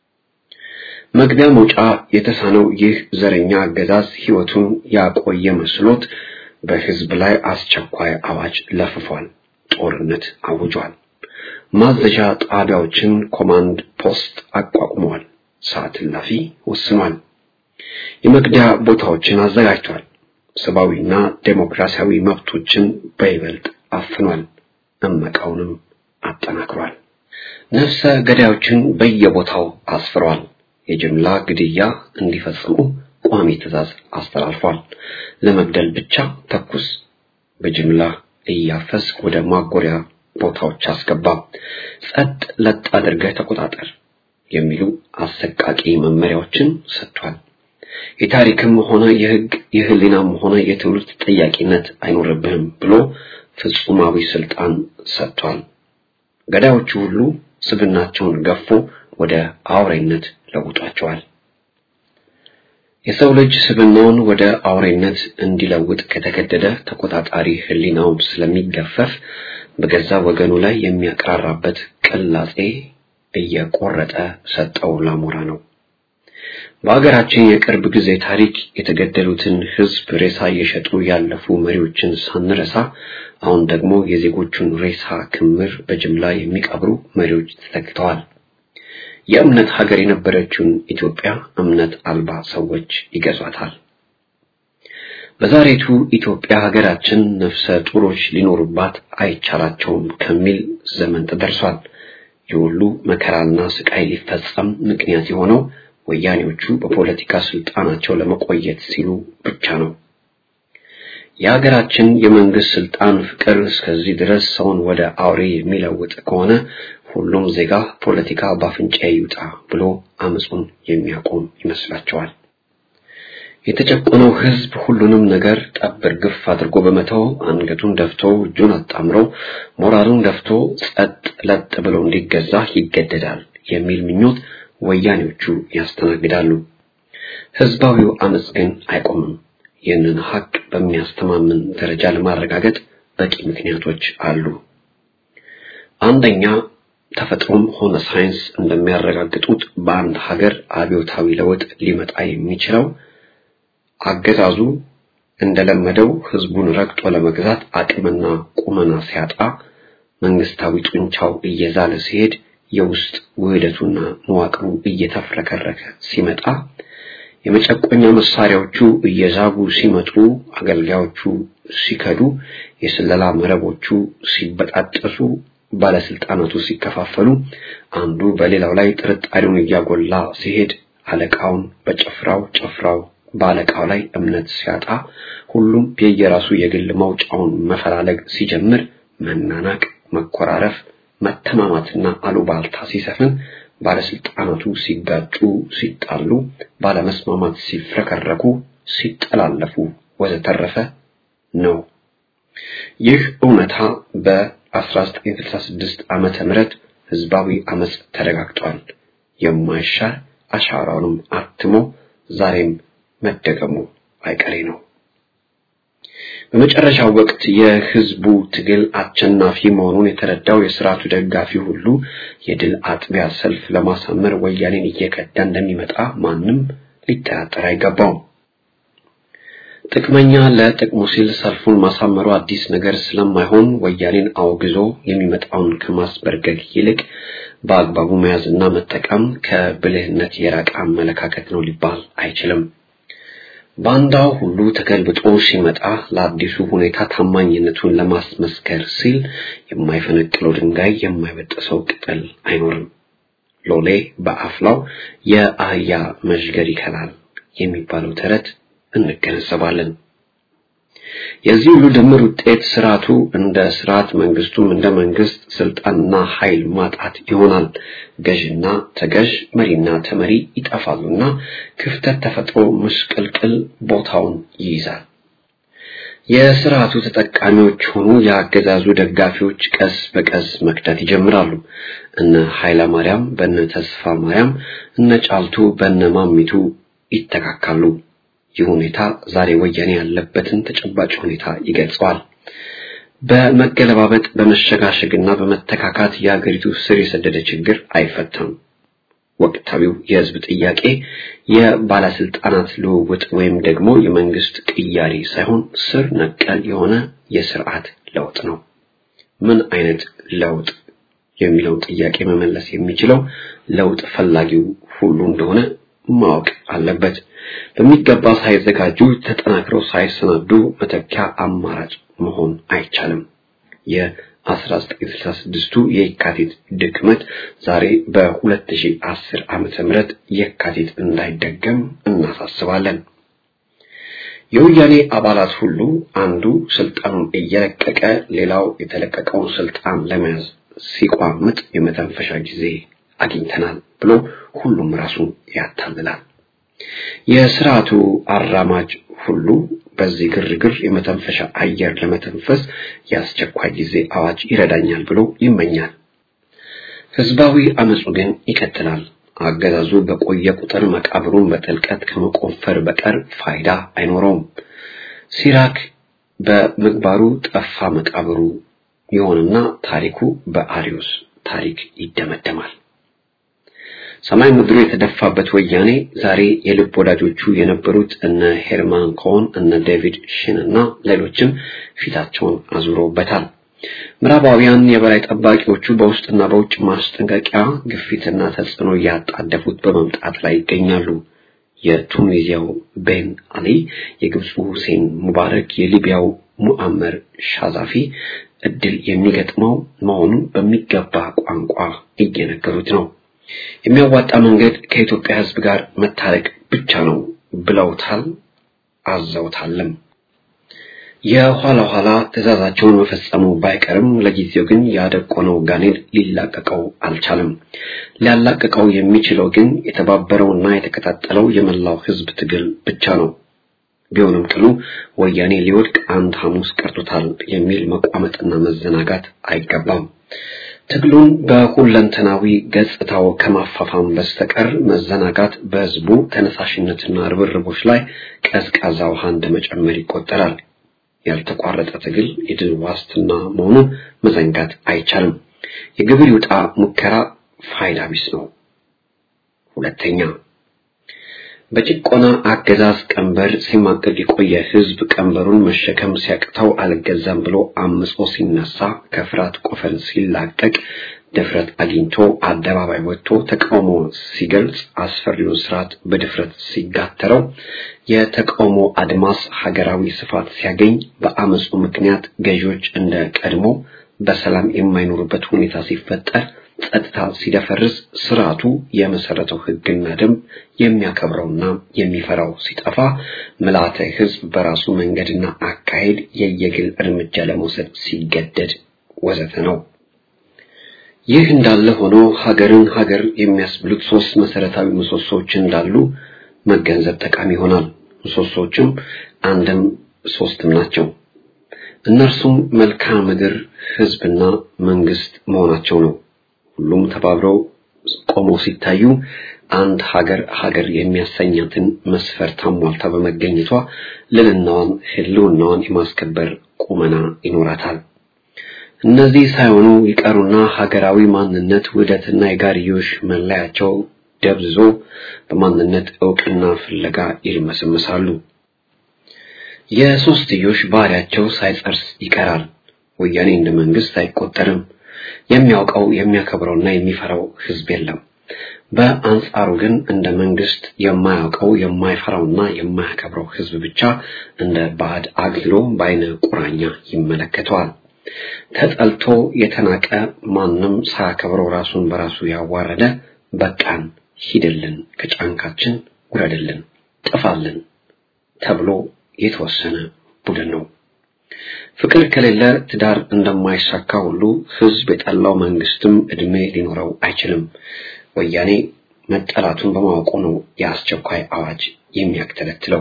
መግቢያ መውጫ የተሳነው ይህ ዘረኛ አገዛዝ ህይወቱን ያቆየ መስሎት በህዝብ ላይ አስቸኳይ አዋጅ ለፍፏል። ጦርነት አውጇል። ማዘዣ ጣቢያዎችን ኮማንድ ፖስት አቋቁመዋል። ሰዓት እላፊ ወስኗል። የመግደያ ቦታዎችን አዘጋጅቷል። ሰብአዊና ዴሞክራሲያዊ መብቶችን በይበልጥ አፍኗል። እመቃውንም አጠናክሯል። ነፍሰ ገዳዮችን በየቦታው አስፍሯል። የጅምላ ግድያ እንዲፈጽሙ ቋሚ ትዕዛዝ አስተላልፏል። ለመግደል ብቻ ተኩስ፣ በጅምላ እያፈስ ወደ ማጎሪያ ቦታዎች አስገባ፣ ጸጥ ለጥ አድርገህ ተቆጣጠር የሚሉ አሰቃቂ መመሪያዎችን ሰጥቷል። የታሪክም ሆነ የህግ የህሊናም ሆነ የትውልድ ተጠያቂነት አይኖርብህም ብሎ ፍጹማዊ ስልጣን ሰጥቷል። ገዳዮቹ ሁሉ ስብናቸውን ገፎ ወደ አውሬነት ለውጧቸዋል። የሰው ልጅ ስብናውን ወደ አውሬነት እንዲለውጥ ከተገደደ ተቆጣጣሪ ህሊናውን ስለሚገፈፍ በገዛ ወገኑ ላይ የሚያቀራራበት ቅላጼ እየቆረጠ ሰጠው ላሞራ ነው። በሀገራችን የቅርብ ጊዜ ታሪክ የተገደሉትን ህዝብ ሬሳ እየሸጡ ያለፉ መሪዎችን ሳንረሳ አሁን ደግሞ የዜጎቹን ሬሳ ክምር በጅምላ የሚቀብሩ መሪዎች ተተክተዋል። የእምነት ሀገር የነበረችውን ኢትዮጵያ እምነት አልባ ሰዎች ይገዟታል። በዛሬቱ ኢትዮጵያ ሀገራችን ነፍሰ ጡሮች ሊኖሩባት አይቻላቸውም ከሚል ዘመን ተደርሷል። የሁሉ መከራና ስቃይ ሊፈጸም ምክንያት የሆነው ወያኔዎቹ በፖለቲካ ስልጣናቸው ለመቆየት ሲሉ ብቻ ነው። የሀገራችን የመንግስት ስልጣን ፍቅር እስከዚህ ድረስ ሰውን ወደ አውሬ የሚለውጥ ከሆነ ሁሉም ዜጋ ፖለቲካ ባፍንጫ ይውጣ ብሎ አመጹን የሚያቆም ይመስላቸዋል። የተጨቆነው ህዝብ ሁሉንም ነገር ጠብር ግፍ አድርጎ በመተው አንገቱን ደፍቶ እጁን አጣምሮ ሞራሉን ደፍቶ ጸጥ ለጥ ብሎ እንዲገዛ ይገደዳል የሚል ምኞት ወያኔዎቹ ያስተናግዳሉ። ህዝባዊው አመጽ ግን አይቆምም። ይህንን ሀቅ በሚያስተማምን ደረጃ ለማረጋገጥ በቂ ምክንያቶች አሉ። አንደኛ ተፈጥሮም ሆነ ሳይንስ እንደሚያረጋግጡት በአንድ ሀገር አብዮታዊ ለውጥ ሊመጣ የሚችለው አገዛዙ እንደለመደው ህዝቡን ረግጦ ለመግዛት አቅምና ቁመና ሲያጣ፣ መንግስታዊ ጡንቻው እየዛለ ሲሄድ፣ የውስጥ ውህደቱና መዋቅሩ እየተፍረከረከ ሲመጣ፣ የመጨቆኛ መሳሪያዎቹ እየዛጉ ሲመጡ፣ አገልጋዮቹ ሲከዱ፣ የስለላ መረቦቹ ሲበጣጠሱ ባለስልጣናቱ ሲከፋፈሉ አንዱ በሌላው ላይ ጥርጣሬውን እያጎላ ሲሄድ አለቃውን በጭፍራው ጭፍራው በአለቃው ላይ እምነት ሲያጣ ሁሉም የየራሱ የግል መውጫውን መፈላለግ ሲጀምር መናናቅ፣ መኮራረፍ፣ መተማማትና አሉባልታ ሲሰፍን ባለስልጣናቱ ሲጋጩ፣ ሲጣሉ፣ ባለመስማማት ሲፍረከረኩ፣ ሲጠላለፉ ወዘተረፈ ነው። ይህ እውነታ በ1966 ዓመተ ምህረት ህዝባዊ አመጽ ተረጋግጧል። የማይሻር አሻራውንም አትሞ ዛሬም መደገሙ አይቀሬ ነው። በመጨረሻው ወቅት የህዝቡ ትግል አሸናፊ መሆኑን የተረዳው የስርዓቱ ደጋፊ ሁሉ የድል አጥቢያ ሰልፍ ለማሳመር ወያኔን እየከዳ እንደሚመጣ ማንም ሊጠራጠር አይገባውም። ጥቅመኛ ለጥቅሙ ሲል ሰልፉን ማሳመሩ አዲስ ነገር ስለማይሆን ወያኔን አውግዞ የሚመጣውን ከማስበርገግ ይልቅ በአግባቡ መያዝና መጠቀም ከብልህነት የራቀ አመለካከት ነው ሊባል አይችልም። ባንዳው ሁሉ ተገልብጦ ሲመጣ ለአዲሱ ሁኔታ ታማኝነቱን ለማስመስከር ሲል የማይፈነቅለው ድንጋይ የማይበጥሰው ቅጠል አይኖርም። ሎሌ በአፍላው የአህያ መዥገር ይከላል የሚባለው ተረት እንገነዘባለን። የዚህ ሁሉ ድምር ውጤት ስርዓቱ እንደ ስርዓት መንግስቱም እንደ መንግስት ስልጣንና ኃይል ማጣት ይሆናል። ገዥና ተገዥ መሪና ተመሪ ይጠፋሉና ክፍተት ተፈጥሮ ምስቅልቅል ቦታውን ይይዛል። የስርዓቱ ተጠቃሚዎች ሆኑ የአገዛዙ ደጋፊዎች ቀስ በቀስ መክዳት ይጀምራሉ። እነ ኃይለ ማርያም በነ ተስፋ ማርያም፣ እነ ጫልቱ በነ ማሚቱ ይተካካሉ። ይህ ሁኔታ ዛሬ ወያኔ ያለበትን ተጨባጭ ሁኔታ ይገልጸዋል። በመገለባበጥ በመሸጋሸግና በመተካካት የአገሪቱ ስር የሰደደ ችግር አይፈታም። ወቅታዊው የህዝብ ጥያቄ የባለስልጣናት ልውውጥ ወይም ደግሞ የመንግስት ቅያሪ ሳይሆን ስር ነቀል የሆነ የስርዓት ለውጥ ነው። ምን አይነት ለውጥ የሚለውን ጥያቄ መመለስ የሚችለው ለውጥ ፈላጊው ሁሉ እንደሆነ ማወቅ አለበት። በሚገባ ሳይዘጋጁ ተጠናክረው ሳይሰናዱ መተኪያ አማራጭ መሆን አይቻልም። የ1966ቱ የካቲት ድክመት ዛሬ በ2010 ዓመተ ምህረት የካቲት እንዳይደገም እናሳስባለን። የወያኔ አባላት ሁሉ አንዱ ስልጣኑን እየለቀቀ ሌላው የተለቀቀውን ስልጣን ለመያዝ ሲቋምጥ የመተንፈሻ ጊዜ አግኝተናል ብሎ ሁሉም ራሱን ያታልላል። የስርዓቱ አራማጅ ሁሉ በዚህ ግርግር የመተንፈሻ አየር ለመተንፈስ የአስቸኳይ ጊዜ አዋጅ ይረዳኛል ብሎ ይመኛል። ህዝባዊ አመፁ ግን ይቀጥላል። አገዛዙ በቆየ ቁጥር መቃብሩን በጥልቀት ከመቆፈር በቀር ፋይዳ አይኖረውም። ሲራክ በምግባሩ ጠፋ መቃብሩ ይሆንና ታሪኩ በአሪዮስ ታሪክ ይደመደማል። ሰማይ ምድሩ የተደፋበት ወያኔ ዛሬ የልብ ወዳጆቹ የነበሩት እነ ሄርማን ኮን እነ ዴቪድ ሽን እና ሌሎችም ፊታቸውን አዙረውበታል። ምዕራባውያን የበላይ ጠባቂዎቹ በውስጥና በውጭ ማስጠንቀቂያ ግፊትና ተጽዕኖ እያጣደፉት በመምጣት ላይ ይገኛሉ። የቱኒዚያው ቤን አሊ፣ የግብፁ ሁሴን ሙባረክ፣ የሊቢያው ሙአመር ሻዛፊ እድል የሚገጥመው መሆኑን በሚገባ ቋንቋ እየነገሩት ነው። የሚያዋጣ መንገድ ከኢትዮጵያ ሕዝብ ጋር መታረቅ ብቻ ነው ብለውታል፣ አዘውታልም። የኋላ ኋላ ትዕዛዛቸውን መፈጸሙ ባይቀርም ለጊዜው ግን ያደቆነው ጋኔል ሊላቀቀው አልቻለም። ሊያላቀቀው የሚችለው ግን የተባበረውና የተቀጣጠለው የመላው ሕዝብ ትግል ብቻ ነው። ቢሆንም ቅሉ ወያኔ ሊወድቅ አንድ ሐሙስ ቀርቶታል የሚል መቋመጥና መዘናጋት አይገባም። ትግሉን በሁለንተናዊ ገጽታው ከማፋፋም በስተቀር መዘናጋት በህዝቡ ተነሳሽነትና ርብርቦች ላይ ቀዝቃዛ ውሃ እንደመጨመር ይቆጠራል። ያልተቋረጠ ትግል የድል ዋስትና መሆኑን መዘንጋት አይቻልም። የግብር ይውጣ ሙከራ ፋይዳ ቢስ ነው። ሁለተኛ በጭቆና አገዛዝ ቀንበር ሲማቀቅ የቆየ ህዝብ ቀንበሩን መሸከም ሲያቅተው አልገዛም ብሎ አምጾ ሲነሳ ከፍርሃት ቆፈን ሲላቀቅ ድፍረት አግኝቶ አደባባይ ወጥቶ ተቃውሞ ሲገልጽ አስፈሪውን ስርዓት በድፍረት ሲጋተረው የተቃውሞ አድማስ ሀገራዊ ስፋት ሲያገኝ በአመፁ ምክንያት ገዢዎች እንደ ቀድሞ በሰላም የማይኖሩበት ሁኔታ ሲፈጠር ጸጥታ ሲደፈርስ ስርዓቱ የመሰረተው ሕግና ደንብ የሚያከብረውና የሚፈራው ሲጠፋ ምልዓተ ሕዝብ በራሱ መንገድና አካሄድ የየግል እርምጃ ለመውሰድ ሲገደድ ወዘተ ነው። ይህ እንዳለ ሆኖ ሀገርን ሀገር የሚያስብሉት ሶስት መሰረታዊ ምሰሶዎች እንዳሉ መገንዘብ ጠቃሚ ይሆናል። ምሰሶዎችም አንድም ሶስትም ናቸው። እነርሱም መልክዓ ምድር፣ ህዝብና መንግስት መሆናቸው ነው። ሁሉም ተባብረው ቆመው ሲታዩ አንድ ሀገር ሀገር የሚያሰኛትን መስፈርት አሟልታ በመገኘቷ ልዕልናዋን፣ ህልውናዋን የማስከበር ቁመና ይኖራታል። እነዚህ ሳይሆኑ ይቀሩና ሀገራዊ ማንነት ውህደትና የጋርዮሽ መለያቸው ደብዝዞ በማንነት እውቅና ፍለጋ ይልመሰመሳሉ። የሶስትዮሽ ባህሪያቸው ሳይጸርስ ይቀራል። ወያኔ እንደ መንግስት አይቆጠርም። የሚያውቀው የሚያከብረውና የሚፈራው ህዝብ የለም። በአንጻሩ ግን እንደ መንግስት የማያውቀው የማይፈራውና የማያከብረው ህዝብ ብቻ እንደ ባዕድ አግልሎ በአይነ ቁራኛ ይመለከተዋል። ተጠልቶ የተናቀ ማንም ሳያከብረው ራሱን በራሱ ያዋረደ በቃን፣ ሂድልን፣ ከጫንካችን ውረድልን፣ ጥፋልን ተብሎ የተወሰነ ቡድን ነው። ፍቅር ከሌለ ትዳር እንደማይሳካ ሁሉ ህዝብ የጠላው መንግስትም እድሜ ሊኖረው አይችልም። ወያኔ መጠላቱን በማወቁ ነው የአስቸኳይ አዋጅ የሚያክተለትለው።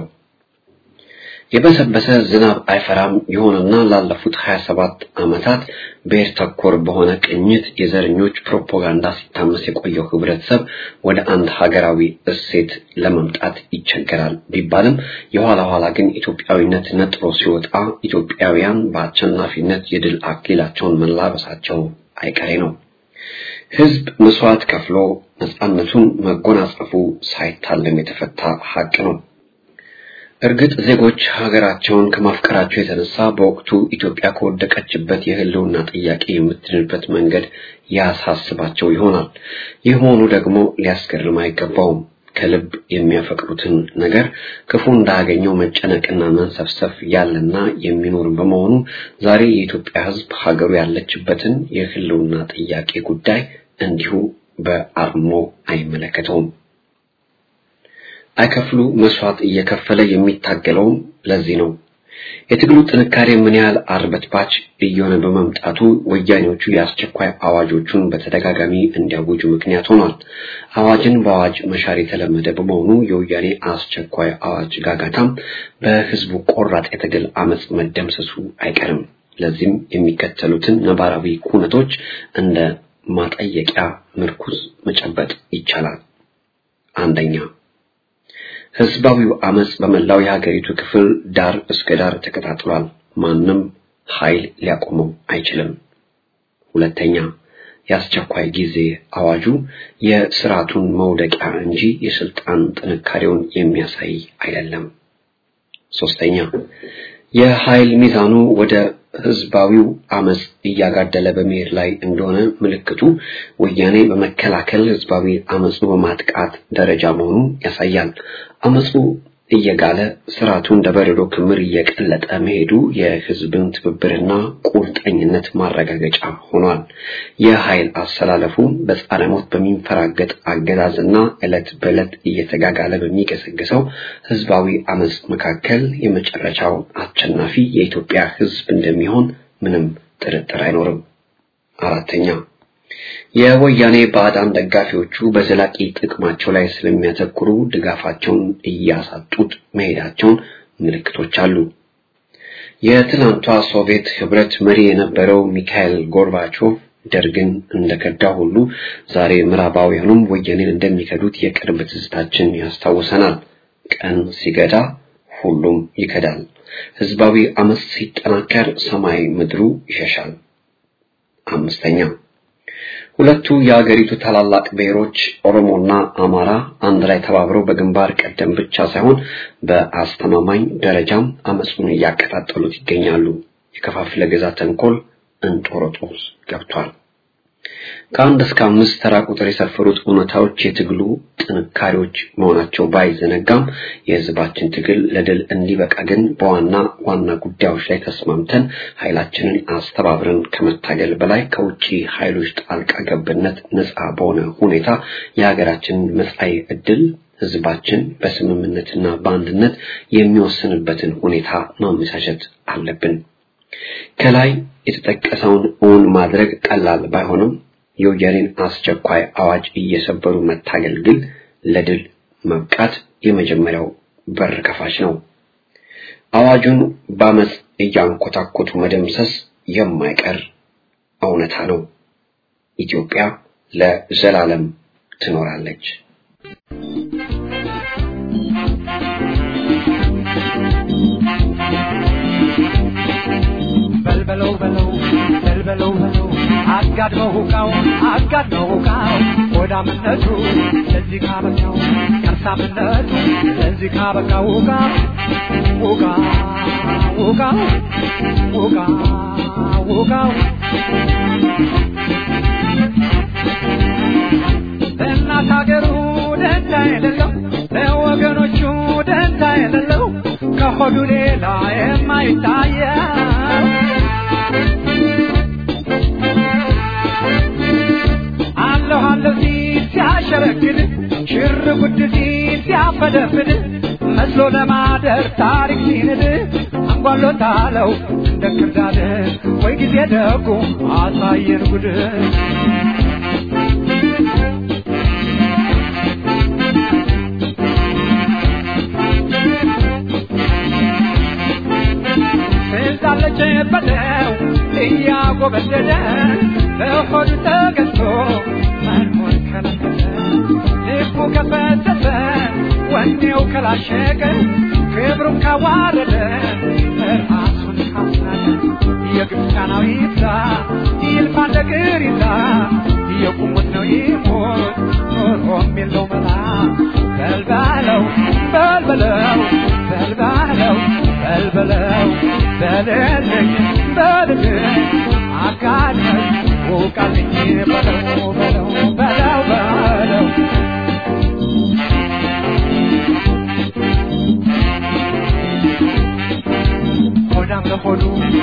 የበሰበሰ ዝናብ አይፈራም ይሆንና ላለፉት 27 ዓመታት ብሔር ተኮር በሆነ ቅኝት የዘረኞች ፕሮፓጋንዳ ሲታመስ የቆየው ህብረተሰብ ወደ አንድ ሀገራዊ እሴት ለመምጣት ይቸገራል ቢባልም የኋላ ኋላ ግን ኢትዮጵያዊነት ነጥሮ ሲወጣ ኢትዮጵያውያን በአሸናፊነት የድል አክሊላቸውን መላበሳቸው አይቀሬ ነው። ህዝብ መስዋዕት ከፍሎ ነፃነቱን መጎናጸፉ ሳይታለም የተፈታ ሀቅ ነው። እርግጥ ዜጎች ሀገራቸውን ከማፍቀራቸው የተነሳ በወቅቱ ኢትዮጵያ ከወደቀችበት የህልውና ጥያቄ የምትድንበት መንገድ ያሳስባቸው ይሆናል። ይህ መሆኑ ደግሞ ሊያስገርም አይገባውም። ከልብ የሚያፈቅሩትን ነገር ክፉ እንዳያገኘው መጨነቅና መንሰፍሰፍ ያለና የሚኖር በመሆኑ ዛሬ የኢትዮጵያ ህዝብ ሀገሩ ያለችበትን የህልውና ጥያቄ ጉዳይ እንዲሁ በአርሞ አይመለከተውም። አይከፍሉ መስዋዕት እየከፈለ የሚታገለውም ለዚህ ነው። የትግሉ ጥንካሬ ምን ያህል አርበትባች እየሆነ በመምጣቱ ወያኔዎቹ የአስቸኳይ አዋጆቹን በተደጋጋሚ እንዲያውጁ ምክንያት ሆኗል። አዋጅን በአዋጅ መሻር የተለመደ በመሆኑ የወያኔ አስቸኳይ አዋጅ ጋጋታም በህዝቡ ቆራጥ የትግል አመፅ መደምሰሱ አይቀርም። ለዚህም የሚከተሉትን ነባራዊ ኩነቶች እንደ ማጠየቂያ ምርኩዝ መጨበጥ ይቻላል። አንደኛ ህዝባዊው አመጽ በመላው የሀገሪቱ ክፍል ዳር እስከ ዳር ተቀጣጥሏል። ማንም ኃይል ሊያቆመው አይችልም። ሁለተኛ የአስቸኳይ ጊዜ አዋጁ የስርዓቱን መውደቂያ እንጂ የስልጣን ጥንካሬውን የሚያሳይ አይደለም። ሶስተኛ የኃይል ሚዛኑ ወደ ህዝባዊው አመጽ እያጋደለ በመሄድ ላይ እንደሆነ ምልክቱ ወያኔ በመከላከል ህዝባዊ አመጹ በማጥቃት ደረጃ መሆኑን ያሳያል። አመጹ እየጋለ ስርዓቱ እንደ በረዶ ክምር እየቀለጠ መሄዱ የህዝብን ትብብርና ቁርጠኝነት ማረጋገጫ ሆኗል። የኃይል አሰላለፉ በጻረ ሞት በሚንፈራገጥ አገዛዝና ዕለት በዕለት እየተጋጋለ በሚገሰግሰው ህዝባዊ አመጽ መካከል የመጨረሻው አሸናፊ የኢትዮጵያ ህዝብ እንደሚሆን ምንም ጥርጥር አይኖርም። አራተኛ የወያኔ ባዕዳን ደጋፊዎቹ በዘላቂ ጥቅማቸው ላይ ስለሚያተኩሩ ድጋፋቸውን እያሳጡት መሄዳቸውን ምልክቶች አሉ። የትናንቷ ሶቪየት ህብረት መሪ የነበረው ሚካኤል ጎርባቾቭ ደርግን እንደከዳ ሁሉ ዛሬ ምዕራባውያኑም ወያኔን እንደሚከዱት የቅርብ ትዝታችን ያስታውሰናል። ቀን ሲገዳ ሁሉም ይከዳል። ህዝባዊ አመፅ ሲጠናከር ሰማይ ምድሩ ይሸሻል። አምስተኛ ሁለቱ የአገሪቱ ታላላቅ ብሔሮች ኦሮሞና አማራ አንድ ላይ ተባብረው በግንባር ቀደም ብቻ ሳይሆን በአስተማማኝ ደረጃም አመፁን እያቀጣጠሉት ይገኛሉ። የከፋፍለ ግዛት ተንኮል እንጦሮጦስ ገብቷል። ከአንድ እስከ አምስት ተራ ቁጥር የሰፈሩት እውነታዎች የትግሉ ጥንካሬዎች መሆናቸው ባይዘነጋም የህዝባችን ትግል ለድል እንዲበቃ ግን በዋና ዋና ጉዳዮች ላይ ተስማምተን ኃይላችንን አስተባብረን ከመታገል በላይ ከውጭ ኃይሎች ጣልቃ ገብነት ነፃ በሆነ ሁኔታ የሀገራችንን መጻኢ ዕድል ህዝባችን በስምምነትና በአንድነት የሚወስንበትን ሁኔታ ማመቻቸት አለብን። ከላይ የተጠቀሰውን እውን ማድረግ ቀላል ባይሆንም የወያኔን አስቸኳይ አዋጅ እየሰበሩ መታገል ግን ለድል መብቃት የመጀመሪያው በር ከፋች ነው። አዋጁን በአመፅ እያንኮታኮቱ መደምሰስ የማይቀር እውነታ ነው። ኢትዮጵያ ለዘላለም ትኖራለች። በልበለው በለው በልበለው በለው አጋድመው ሁቃው አጋድመው ሁቃው ሆዳምነቱ ለዚህ ካበቃው ከርሳምነቱ ለዚህ ካበቃው ሁቃ ሁቃ ሁቃ ሁቃ ሁቃው ለእናት ሀገሩ ደንታ የሌለው ለወገኖቹ ደንታ የሌለው ከሆዱ ሌላ የማይታየው አለሁ አለሁ ሲል ሲያሸረግድ ሽር ጉድ ሲል ሲያፈደፍድ መስሎ ለማደር ታሪክ ሲንድ አንጓሎታለው እንደ ክርዳድ ወይ ጊዜ ደጉ አሳየን ጉድ ስልጣለች በለው እያጎበደደ በሆዱ ተገዝቶ መኖር ከለከለ ልቡ ከፈተተ ወኔው ከላሸቀ ክብሩን ካዋረደ ራሱን ካስናቀ የግብፃናዊ ይብዛ ይልፋ ነገር ይዛ የቁሙት ነው ይሞት ኖሮም የለው መላ በልባለው በልበለው በልባለው በልበለው በልልኝ በልልኝ አጋድመኝ ውቃልኝ በለው በለው በለው በለው ሆዳም ለሆዱ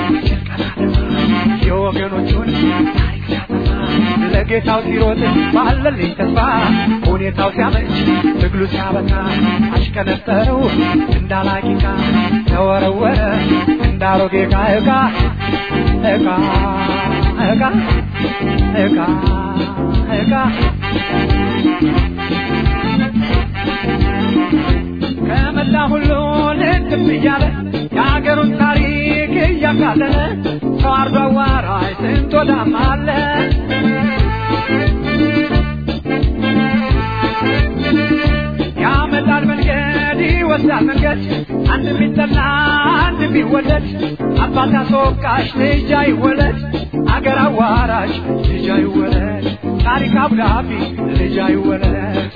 የወገኖቹን ታሪክ ሲያጠፋ ለጌታው ሲሮጥ ባለልኝ ተስፋ ሁኔታው ሲያመች ትግሉ ሲያበቃ አሽከነጠረው እንዳላቂቃ ተወረወረ እንዳሮጌ ዕቃ ዕቃ ዕቃ ዕቃ ዕቃ ዕቃ ከመላ ሁሉ ልትም እያለ የሀገሩን ታሪክ እያቃለለ ተዋርዶ አዋራጅ ስንት ወዳም አለ ያመጣል መንገድ ይወስዳል መንገድ አንድ ቢጠላ አንድ ቢወደድ አባት አስወቃሽ ልጅ አይወለድ አገር አዋራሽ ልጅ አይወለድ ታሪክ አብዳቢ ልጅ አይወለድ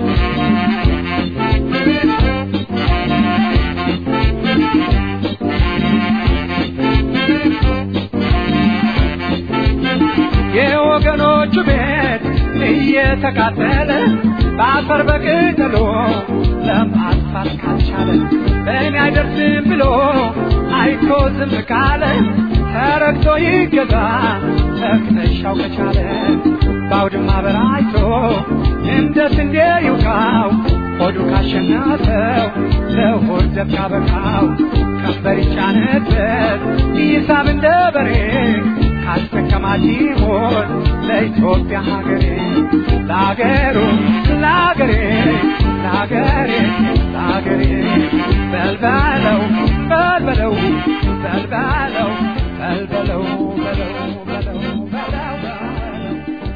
የወገኖቹ ቤት እየተቃጠለ በአፈር በቅጠሎ ለማጥፋት ካልቻለ በእኔ አይደርስም ብሎ አይቶ ዝም ካለ ተረግቶ ይገዛ ተክተሻው ከቻለ በአውድማ በራይቶ እንደ ስንዴ ይውቃው ሆዱ ካሸናፈው ለሆድ ዘብ ካበቃው ቀንበር ይጫነበት ይሳብ እንደ በሬ ካስጠቀማት ይሆን ለኢትዮጵያ ሀገሬ ለሀገሩ ለሀገሬ ለሀገሬ ለሀገሬ በልበለው በልበለው በልበለው በልበለው በለው በለው በለው በለው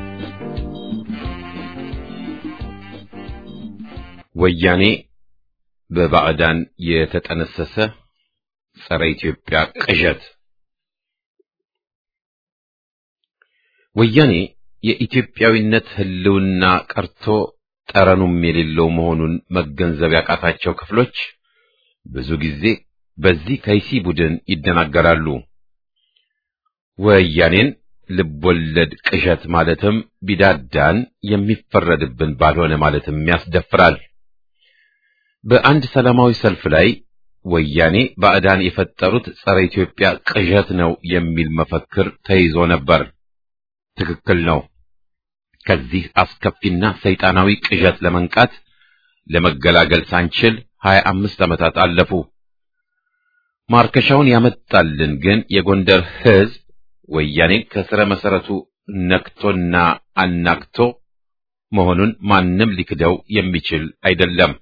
ወያኔ በባዕዳን የተጠነሰሰ ጸረ ኢትዮጵያ ቅዠት ወያኔ የኢትዮጵያዊነት ሕልውና ቀርቶ ጠረኑም የሌለው መሆኑን መገንዘብ ያቃታቸው ክፍሎች ብዙ ጊዜ በዚህ ከይሲ ቡድን ይደናገራሉ። ወያኔን ልቦለድ ቅዠት ማለትም ቢዳዳን የሚፈረድብን ባልሆነ ማለትም ያስደፍራል። በአንድ ሰላማዊ ሰልፍ ላይ ወያኔ ባዕዳን የፈጠሩት ጸረ ኢትዮጵያ ቅዠት ነው የሚል መፈክር ተይዞ ነበር። ትክክል ነው። ከዚህ አስከፊና ሰይጣናዊ ቅዠት ለመንቃት ለመገላገል ሳንችል ሀያ አምስት ዓመታት አለፉ። ማርከሻውን ያመጣልን ግን የጎንደር ሕዝብ ወያኔ ከስረ መሰረቱ ነክቶና አናክቶ መሆኑን ማንም ሊክደው የሚችል አይደለም።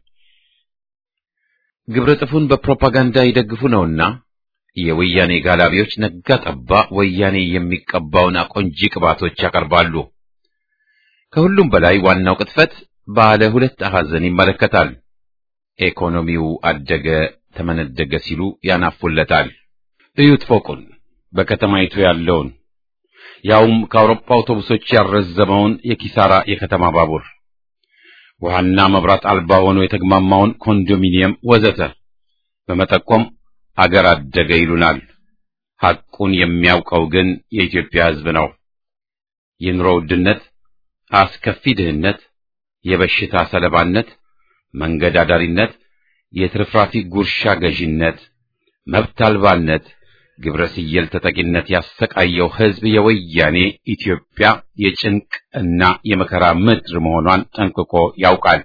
ግብረ ጥፉን በፕሮፓጋንዳ ይደግፉ ነውና የወያኔ ጋላቢዎች ነጋ ጠባ ወያኔ የሚቀባውን አቆንጂ ቅባቶች ያቀርባሉ። ከሁሉም በላይ ዋናው ቅጥፈት ባለ ሁለት አሐዘን ይመለከታል። ኢኮኖሚው አደገ ተመነደገ ሲሉ ያናፉለታል። እዩት ፎቁን በከተማይቱ ያለውን ያውም ከአውሮፓ አውቶቡሶች ያረዘመውን የኪሳራ የከተማ ባቡር ውሃና መብራት አልባ ሆኖ የተግማማውን ኮንዶሚኒየም ወዘተ በመጠቆም አገር አደገ ይሉናል። ሐቁን የሚያውቀው ግን የኢትዮጵያ ሕዝብ ነው። የኑሮ ውድነት፣ አስከፊ ድህነት፣ የበሽታ ሰለባነት፣ መንገድ አዳሪነት፣ የትርፍራፊ ጉርሻ ገዢነት፣ መብት አልባነት፣ ግብረ ስየል ተጠቂነት ያሰቃየው ሕዝብ የወያኔ ኢትዮጵያ የጭንቅ እና የመከራ ምድር መሆኗን ጠንቅቆ ያውቃል።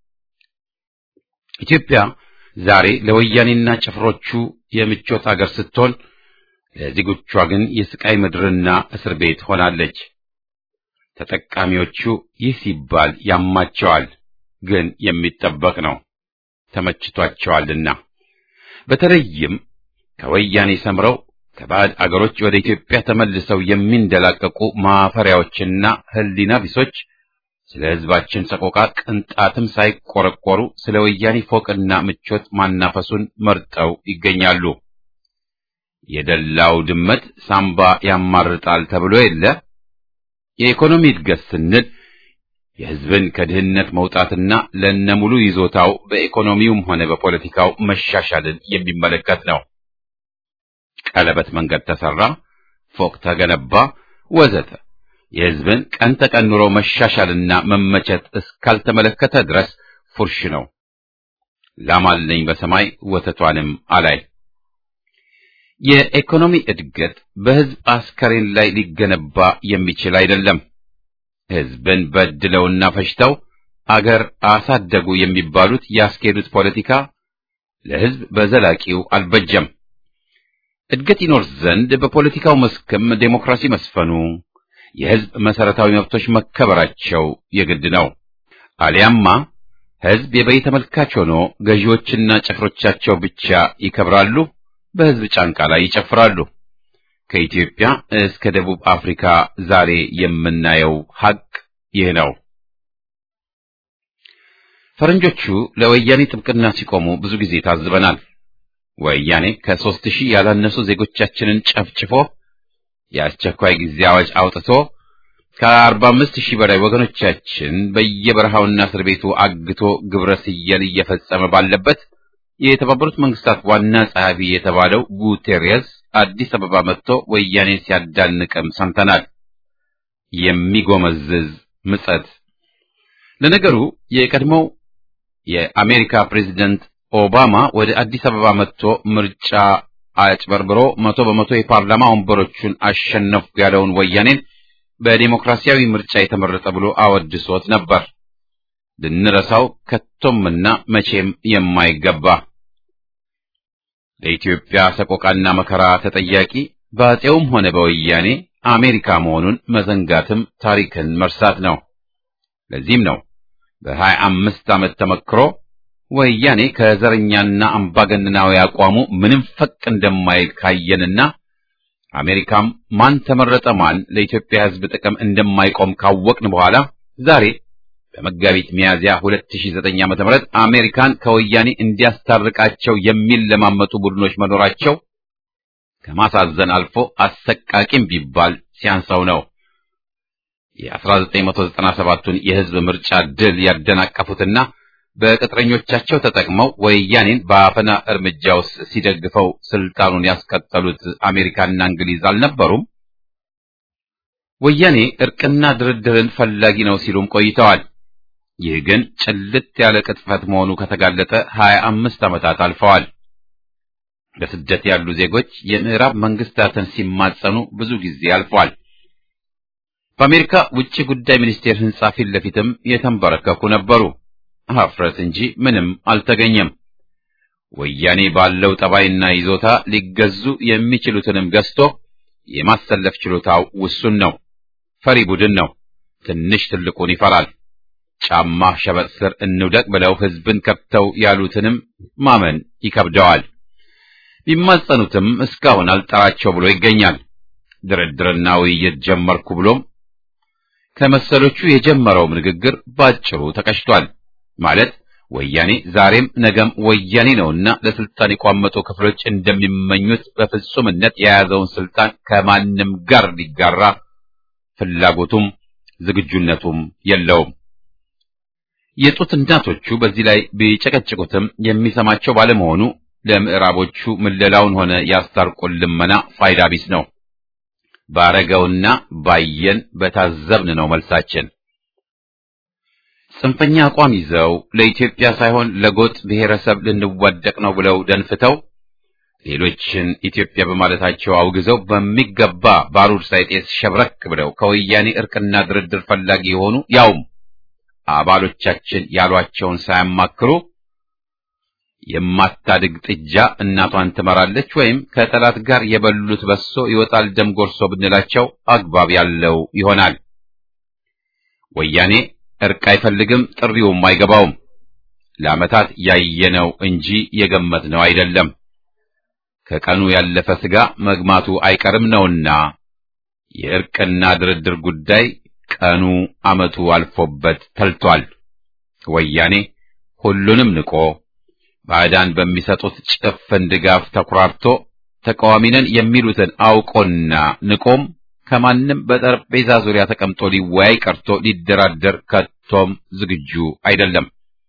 ኢትዮጵያ ዛሬ ለወያኔና ጭፍሮቹ የምቾት አገር ስትሆን ለዜጎቿ ግን የስቃይ ምድርና እስር ቤት ሆናለች። ተጠቃሚዎቹ ይህ ሲባል ያማቸዋል፣ ግን የሚጠበቅ ነው። ተመችቷቸዋልና በተለይም ከወያኔ ሰምረው ከባዕድ አገሮች ወደ ኢትዮጵያ ተመልሰው የሚንደላቀቁ ማፈሪያዎችና ሕሊና ቢሶች ስለ ሕዝባችን ሰቆቃ ቅንጣትም ሳይቆረቆሩ ስለ ወያኔ ፎቅና ምቾት ማናፈሱን መርጠው ይገኛሉ። የደላው ድመት ሳምባ ያማርጣል ተብሎ የለ። የኢኮኖሚ እድገት ስንል የሕዝብን ከድህነት መውጣትና ለነሙሉ ይዞታው በኢኮኖሚውም ሆነ በፖለቲካው መሻሻልን የሚመለከት ነው። ቀለበት መንገድ ተሰራ፣ ፎቅ ተገነባ፣ ወዘተ የሕዝብን ቀን ተቀን ኑሮ መሻሻልና መመቸት እስካልተመለከተ ድረስ ፉርሽ ነው። ላም አለኝ በሰማይ ወተቷንም አላይ። የኢኮኖሚ እድገት በሕዝብ አስከሬን ላይ ሊገነባ የሚችል አይደለም። ሕዝብን በድለውና ፈጅተው አገር አሳደጉ የሚባሉት ያስኬዱት ፖለቲካ ለሕዝብ በዘላቂው አልበጀም። እድገት ይኖር ዘንድ በፖለቲካው መስክም ዴሞክራሲ መስፈኑ፣ የሕዝብ መሰረታዊ መብቶች መከበራቸው የግድ ነው። አሊያማ ሕዝብ የበይ ተመልካች ሆኖ ገዢዎችና ጭፍሮቻቸው ብቻ ይከብራሉ፣ በሕዝብ ጫንቃ ላይ ይጨፍራሉ። ከኢትዮጵያ እስከ ደቡብ አፍሪካ ዛሬ የምናየው ሐቅ ይህ ነው። ፈረንጆቹ ለወያኔ ጥብቅና ሲቆሙ ብዙ ጊዜ ታዝበናል። ወያኔ ከሦስት ሺህ ያላነሱ ዜጎቻችንን ጨፍጭፎ የአስቸኳይ ጊዜ አዋጅ አውጥቶ ከአርባ አምስት ሺህ በላይ ወገኖቻችን በየበረሃውና እስር ቤቱ አግቶ ግብረ ስየል እየፈጸመ ባለበት የተባበሩት መንግስታት ዋና ጸሐፊ የተባለው ጉቴሬስ አዲስ አበባ መጥቶ ወያኔን ሲያዳንቅም ሰምተናል። የሚጎመዝዝ ምጸት። ለነገሩ የቀድሞው የአሜሪካ ፕሬዚደንት ኦባማ ወደ አዲስ አበባ መጥቶ ምርጫ አጭበርብሮ መቶ በመቶ የፓርላማ ወንበሮቹን አሸነፍኩ ያለውን ወያኔን በዲሞክራሲያዊ ምርጫ የተመረጠ ብሎ አወድሶት ነበር። ልንረሳው ከቶምና መቼም የማይገባ ለኢትዮጵያ ሰቆቃና መከራ ተጠያቂ በአፄውም ሆነ በወያኔ አሜሪካ መሆኑን መዘንጋትም ታሪክን መርሳት ነው። ለዚህም ነው በሀያ አምስት ዓመት ተመክሮ ወያኔ ከዘረኛና አምባገነናዊ አቋሙ ምንም ፈቅ እንደማይል ካየንና አሜሪካም ማን ተመረጠ ማን ለኢትዮጵያ ሕዝብ ጥቅም እንደማይቆም ካወቅን በኋላ ዛሬ በመጋቢት ሚያዝያ 2009 ዓ.ም አሜሪካን ከወያኔ እንዲያስታርቃቸው የሚለማመጡ ቡድኖች መኖራቸው ከማሳዘን አልፎ አሰቃቂም ቢባል ሲያንሰው ነው። የ1997ቱን የሕዝብ ምርጫ ድል ያደናቀፉትና በቅጥረኞቻቸው ተጠቅመው ወያኔን በአፈና እርምጃ ውስጥ ሲደግፈው ስልጣኑን ያስቀጠሉት አሜሪካና እንግሊዝ አልነበሩም? ወያኔ እርቅና ድርድርን ፈላጊ ነው ሲሉም ቆይተዋል። ይህ ግን ጭልጥ ያለ ቅጥፈት መሆኑ ከተጋለጠ ሀያ አምስት ዓመታት አልፈዋል። በስደት ያሉ ዜጎች የምዕራብ መንግስታትን ሲማጸኑ ብዙ ጊዜ አልፏል። በአሜሪካ ውጭ ጉዳይ ሚኒስቴር ሕንጻ ፊት ለፊትም የተንበረከኩ ነበሩ። ሀፍረት እንጂ ምንም አልተገኘም። ወያኔ ባለው ጠባይና ይዞታ ሊገዙ የሚችሉትንም ገዝቶ የማሰለፍ ችሎታው ውሱን ነው። ፈሪ ቡድን ነው። ትንሽ ትልቁን ይፈራል። ጫማ ሸበጥ ስር እንውደቅ ብለው ሕዝብን ከብተው ያሉትንም ማመን ይከብደዋል። ቢማጸኑትም እስካሁን አልጠራቸው ብሎ ይገኛል። ድርድርና ውይይት ጀመርኩ ብሎም ከመሰሎቹ የጀመረውም ንግግር ባጭሩ ተቀጭቷል። ማለት ወያኔ ዛሬም ነገም ወያኔ ነውና ለስልጣን የቋመጡ ክፍሎች እንደሚመኙት በፍጹምነት የያዘውን ስልጣን ከማንም ጋር ሊጋራ ፍላጎቱም ዝግጁነቱም የለውም። የጡት እናቶቹ በዚህ ላይ ቢጨቀጭቁትም የሚሰማቸው ባለመሆኑ ለምዕራቦቹ ምለላውን ሆነ ያስታርቁን ልመና ፋይዳ ቢስ ነው። ባረገውና ባየን በታዘብን ነው መልሳችን። ጽንፈኛ አቋም ይዘው ለኢትዮጵያ ሳይሆን ለጎጥ ብሔረሰብ ልንዋደቅ ነው ብለው ደንፍተው ሌሎችን ኢትዮጵያ በማለታቸው አውግዘው በሚገባ ባሩድ ሳይጤስ ሸብረክ ብለው ከወያኔ እርቅና ድርድር ፈላጊ የሆኑ ያውም አባሎቻችን ያሏቸውን ሳያማክሩ የማታድግ ጥጃ እናቷን ትመራለች ወይም ከጠላት ጋር የበሉት በሶ ይወጣል ደም ጎርሶ ብንላቸው አግባብ ያለው ይሆናል። ወያኔ እርቅ አይፈልግም፣ ጥሪውም አይገባውም። ለዓመታት ያየነው እንጂ የገመትነው አይደለም። ከቀኑ ያለፈ ስጋ መግማቱ አይቀርም ነውና የእርቅና ድርድር ጉዳይ ቀኑ ዓመቱ አልፎበት ተልቷል። ወያኔ ሁሉንም ንቆ ባዕዳን በሚሰጡት ጭፍን ድጋፍ ተኩራርቶ ተቃዋሚነን የሚሉትን አውቆና ንቆም ከማንም በጠረጴዛ ዙሪያ ተቀምጦ ሊወያይ ቀርቶ ሊደራደር ከቶም ዝግጁ አይደለም።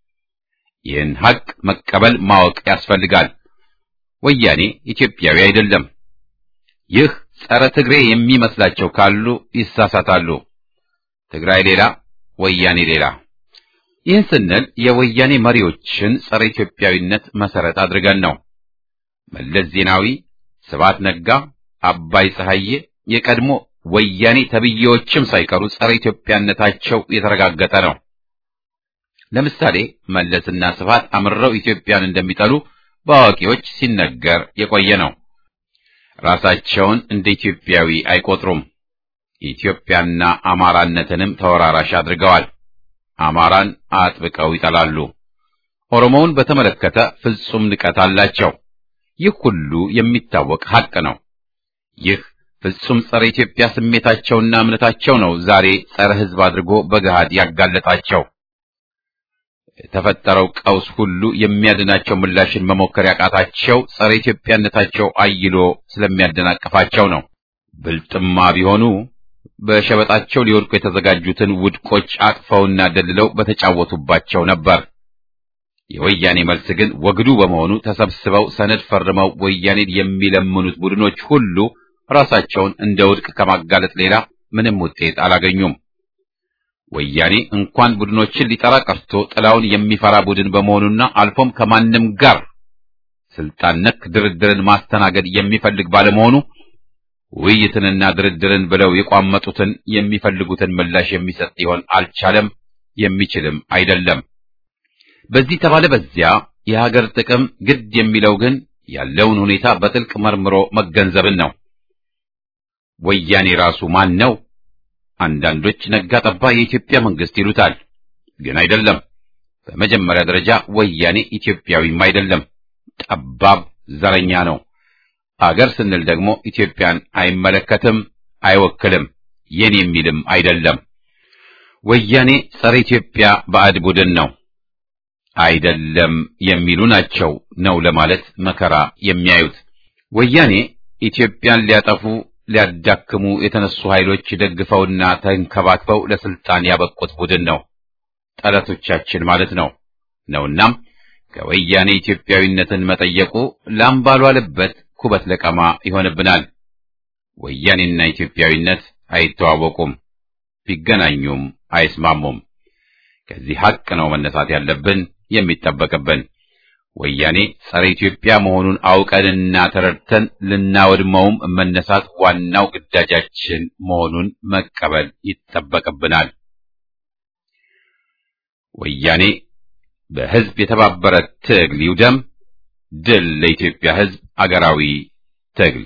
ይህን ሐቅ መቀበል ማወቅ ያስፈልጋል። ወያኔ ኢትዮጵያዊ አይደለም። ይህ ጸረ ትግሬ የሚመስላቸው ካሉ ይሳሳታሉ። ትግራይ ሌላ፣ ወያኔ ሌላ። ይህን ስንል የወያኔ መሪዎችን ጸረ ኢትዮጵያዊነት መሰረት አድርገን ነው። መለስ ዜናዊ፣ ስብሐት ነጋ፣ አባይ ፀሐዬ የቀድሞ ወያኔ ተብዬዎችም ሳይቀሩ ጸረ ኢትዮጵያነታቸው የተረጋገጠ ነው። ለምሳሌ መለስና ስብሐት አምረው ኢትዮጵያን እንደሚጠሉ በአዋቂዎች ሲነገር የቆየ ነው። ራሳቸውን እንደ ኢትዮጵያዊ አይቆጥሩም። ኢትዮጵያና አማራነትንም ተወራራሽ አድርገዋል። አማራን አጥብቀው ይጠላሉ። ኦሮሞውን በተመለከተ ፍጹም ንቀት አላቸው። ይህ ሁሉ የሚታወቅ ሐቅ ነው። ይህ ፍጹም ጸረ ኢትዮጵያ ስሜታቸውና እምነታቸው ነው ዛሬ ጸረ ሕዝብ አድርጎ በገሃድ ያጋለጣቸው። የተፈጠረው ቀውስ ሁሉ የሚያድናቸው ምላሽን መሞከር ያቃታቸው ጸረ ኢትዮጵያነታቸው አይሎ ስለሚያደናቅፋቸው ነው። ብልጥማ ቢሆኑ በሸበጣቸው ሊወድቁ የተዘጋጁትን ውድቆች አቅፈውና ደልለው በተጫወቱባቸው ነበር። የወያኔ መልስ ግን ወግዱ በመሆኑ ተሰብስበው ሰነድ ፈርመው ወያኔን የሚለምኑት ቡድኖች ሁሉ ራሳቸውን እንደ ውድቅ ከማጋለጥ ሌላ ምንም ውጤት አላገኙም። ወያኔ እንኳን ቡድኖችን ሊጠራ ቀርቶ ጥላውን የሚፈራ ቡድን በመሆኑና አልፎም ከማንም ጋር ስልጣን ነክ ድርድርን ማስተናገድ የሚፈልግ ባለመሆኑ ውይይትንና ድርድርን ብለው የቋመጡትን የሚፈልጉትን ምላሽ የሚሰጥ ሊሆን አልቻለም፣ የሚችልም አይደለም። በዚህ ተባለ በዚያ የሀገር ጥቅም ግድ የሚለው ግን ያለውን ሁኔታ በጥልቅ መርምሮ መገንዘብን ነው። ወያኔ ራሱ ማን ነው? አንዳንዶች ነጋ ጠባ የኢትዮጵያ መንግስት ይሉታል፣ ግን አይደለም። በመጀመሪያ ደረጃ ወያኔ ኢትዮጵያዊም አይደለም፣ ጠባብ ዘረኛ ነው። አገር ስንል ደግሞ ኢትዮጵያን አይመለከትም፣ አይወክልም፣ የኔ የሚልም አይደለም። ወያኔ ጸረ ኢትዮጵያ ባዕድ ቡድን ነው። አይደለም የሚሉ ናቸው ነው ለማለት መከራ የሚያዩት። ወያኔ ኢትዮጵያን ሊያጠፉ ሊያዳክሙ የተነሱ ኃይሎች ደግፈውና ተንከባክበው ለስልጣን ያበቁት ቡድን ነው። ጠላቶቻችን ማለት ነው ነውናም ከወያኔ ኢትዮጵያዊነትን መጠየቁ ላም ባልዋለበት ኩበት ለቀማ ይሆንብናል። ወያኔና ኢትዮጵያዊነት አይተዋወቁም፣ ቢገናኙም አይስማሙም። ከዚህ ሐቅ ነው መነሳት ያለብን የሚጠበቅብን። ወያኔ ጸረ ኢትዮጵያ መሆኑን አውቀንና ተረድተን ልናወድመውም መነሳት ዋናው ግዳጃችን መሆኑን መቀበል ይጠበቅብናል። ወያኔ በሕዝብ የተባበረ ትግል ይውደም። ድል ለኢትዮጵያ ሕዝብ አገራዊ ትግል።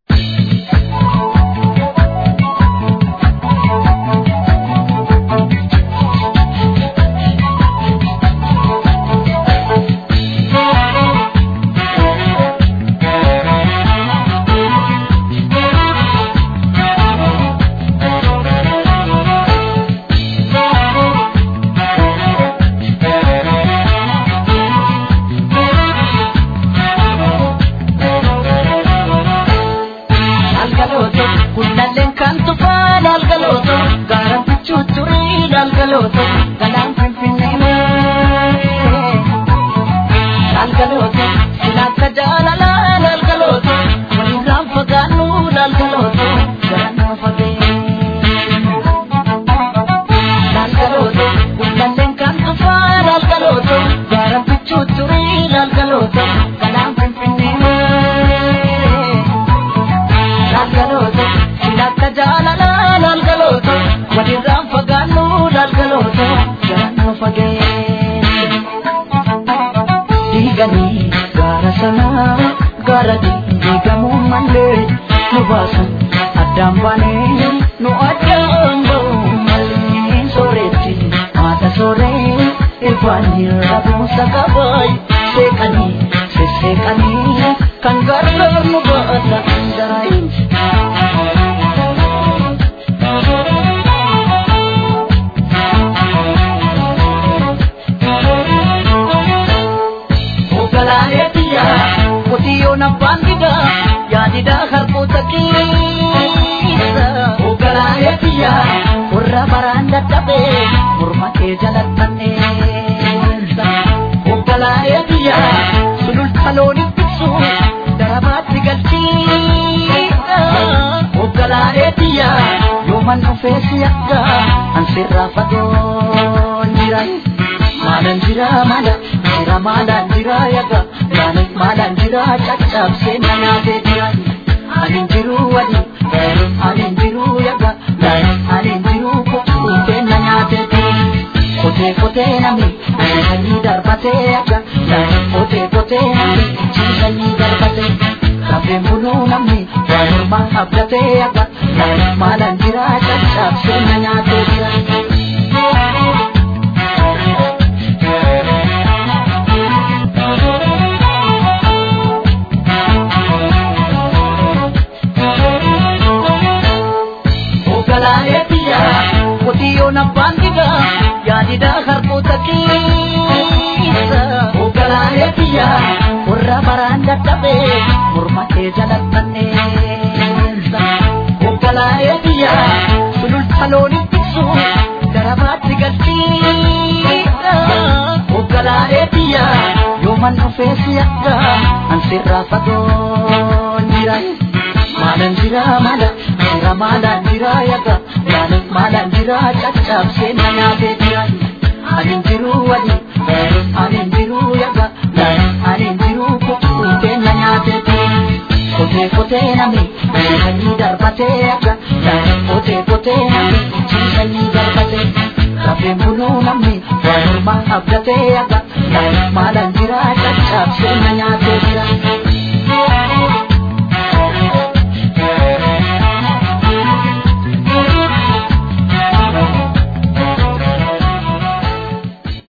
Lalgalooto kullalleen kan tufaa lalgalooto gaara bichuu turii lalgalooto galaan finfinnee malee. Lalgalooto silaakka jaalalaa lalgalooto walirraan fagaannu lalgalooto garannaa fagee. Lalgalooto kullalleen kan tufaa lalgalooto gaara bichuu turii lalgalooto galaan finfinnee malee. lalgalooto silakka jaalala lalgalooto walirraan fagaannu lalgalooto garannoo fagee diiganii gaara sanaa gaara diigamuu mallee nu baasan addaan baanee nu addaan ba'u mallee sooretti haadha sooree irbaanii rabuusa qabaay seeqanii sesseeqanii kan gargaar nu baata daraayin. Ogalaanee biyyaa qotiyyoon abbaan didaa yaadidaa harkoota keessa. Ogalaanee biyyaa warra baraan dadhabee morma kee jalattanneessa. Ogalaanee biyyaa sululta loonii tiksu darabaatti galchiidha. Ogalaanee biyyaa yooman dhufee si akka ansirraa fagoon jira. Maalaan jira maala jira maalaan jira yaga maalaan maalaan jira caccabsee na nyaatee jira. Ani jiru wali ani jiru yaga ani jiru kutuutee na nyaatee jira. Kotee kotee namni ciisanii darbatee yaga kotee kotee namni ciisanii darbatee. Kafeen buluu namni waanuma abdatee yaga maalaan jira caccabsee na nyaatee jira. Ogalaanee biyyaa qotiyyoon abbaan didaa yaadidaa harkoota keessa. Ogalaanee biyyaa warra baraan dadhabee morma kee jalattanneessa. Ogalaanee biyyaa sululta loonii tiksu darabaatti galchiidha. Ogalaanee biyyaa yooman dhufee si akka ansirraa fagoon jira. Maalaan jira maala jira maalaan jira yaga maalaan maalaan jira caccabsee na nyaatee jira. Ani jiru wali ani jiru yaga ani jiru kutuutee na nyaatee jira. Kotee kotee namni ciisanii darbatee yaga kotee kotee namni ciisanii darbatee. Kafeen buluu namni waanuma abdatee yaga maalaan jira caccabsee na nyaatee.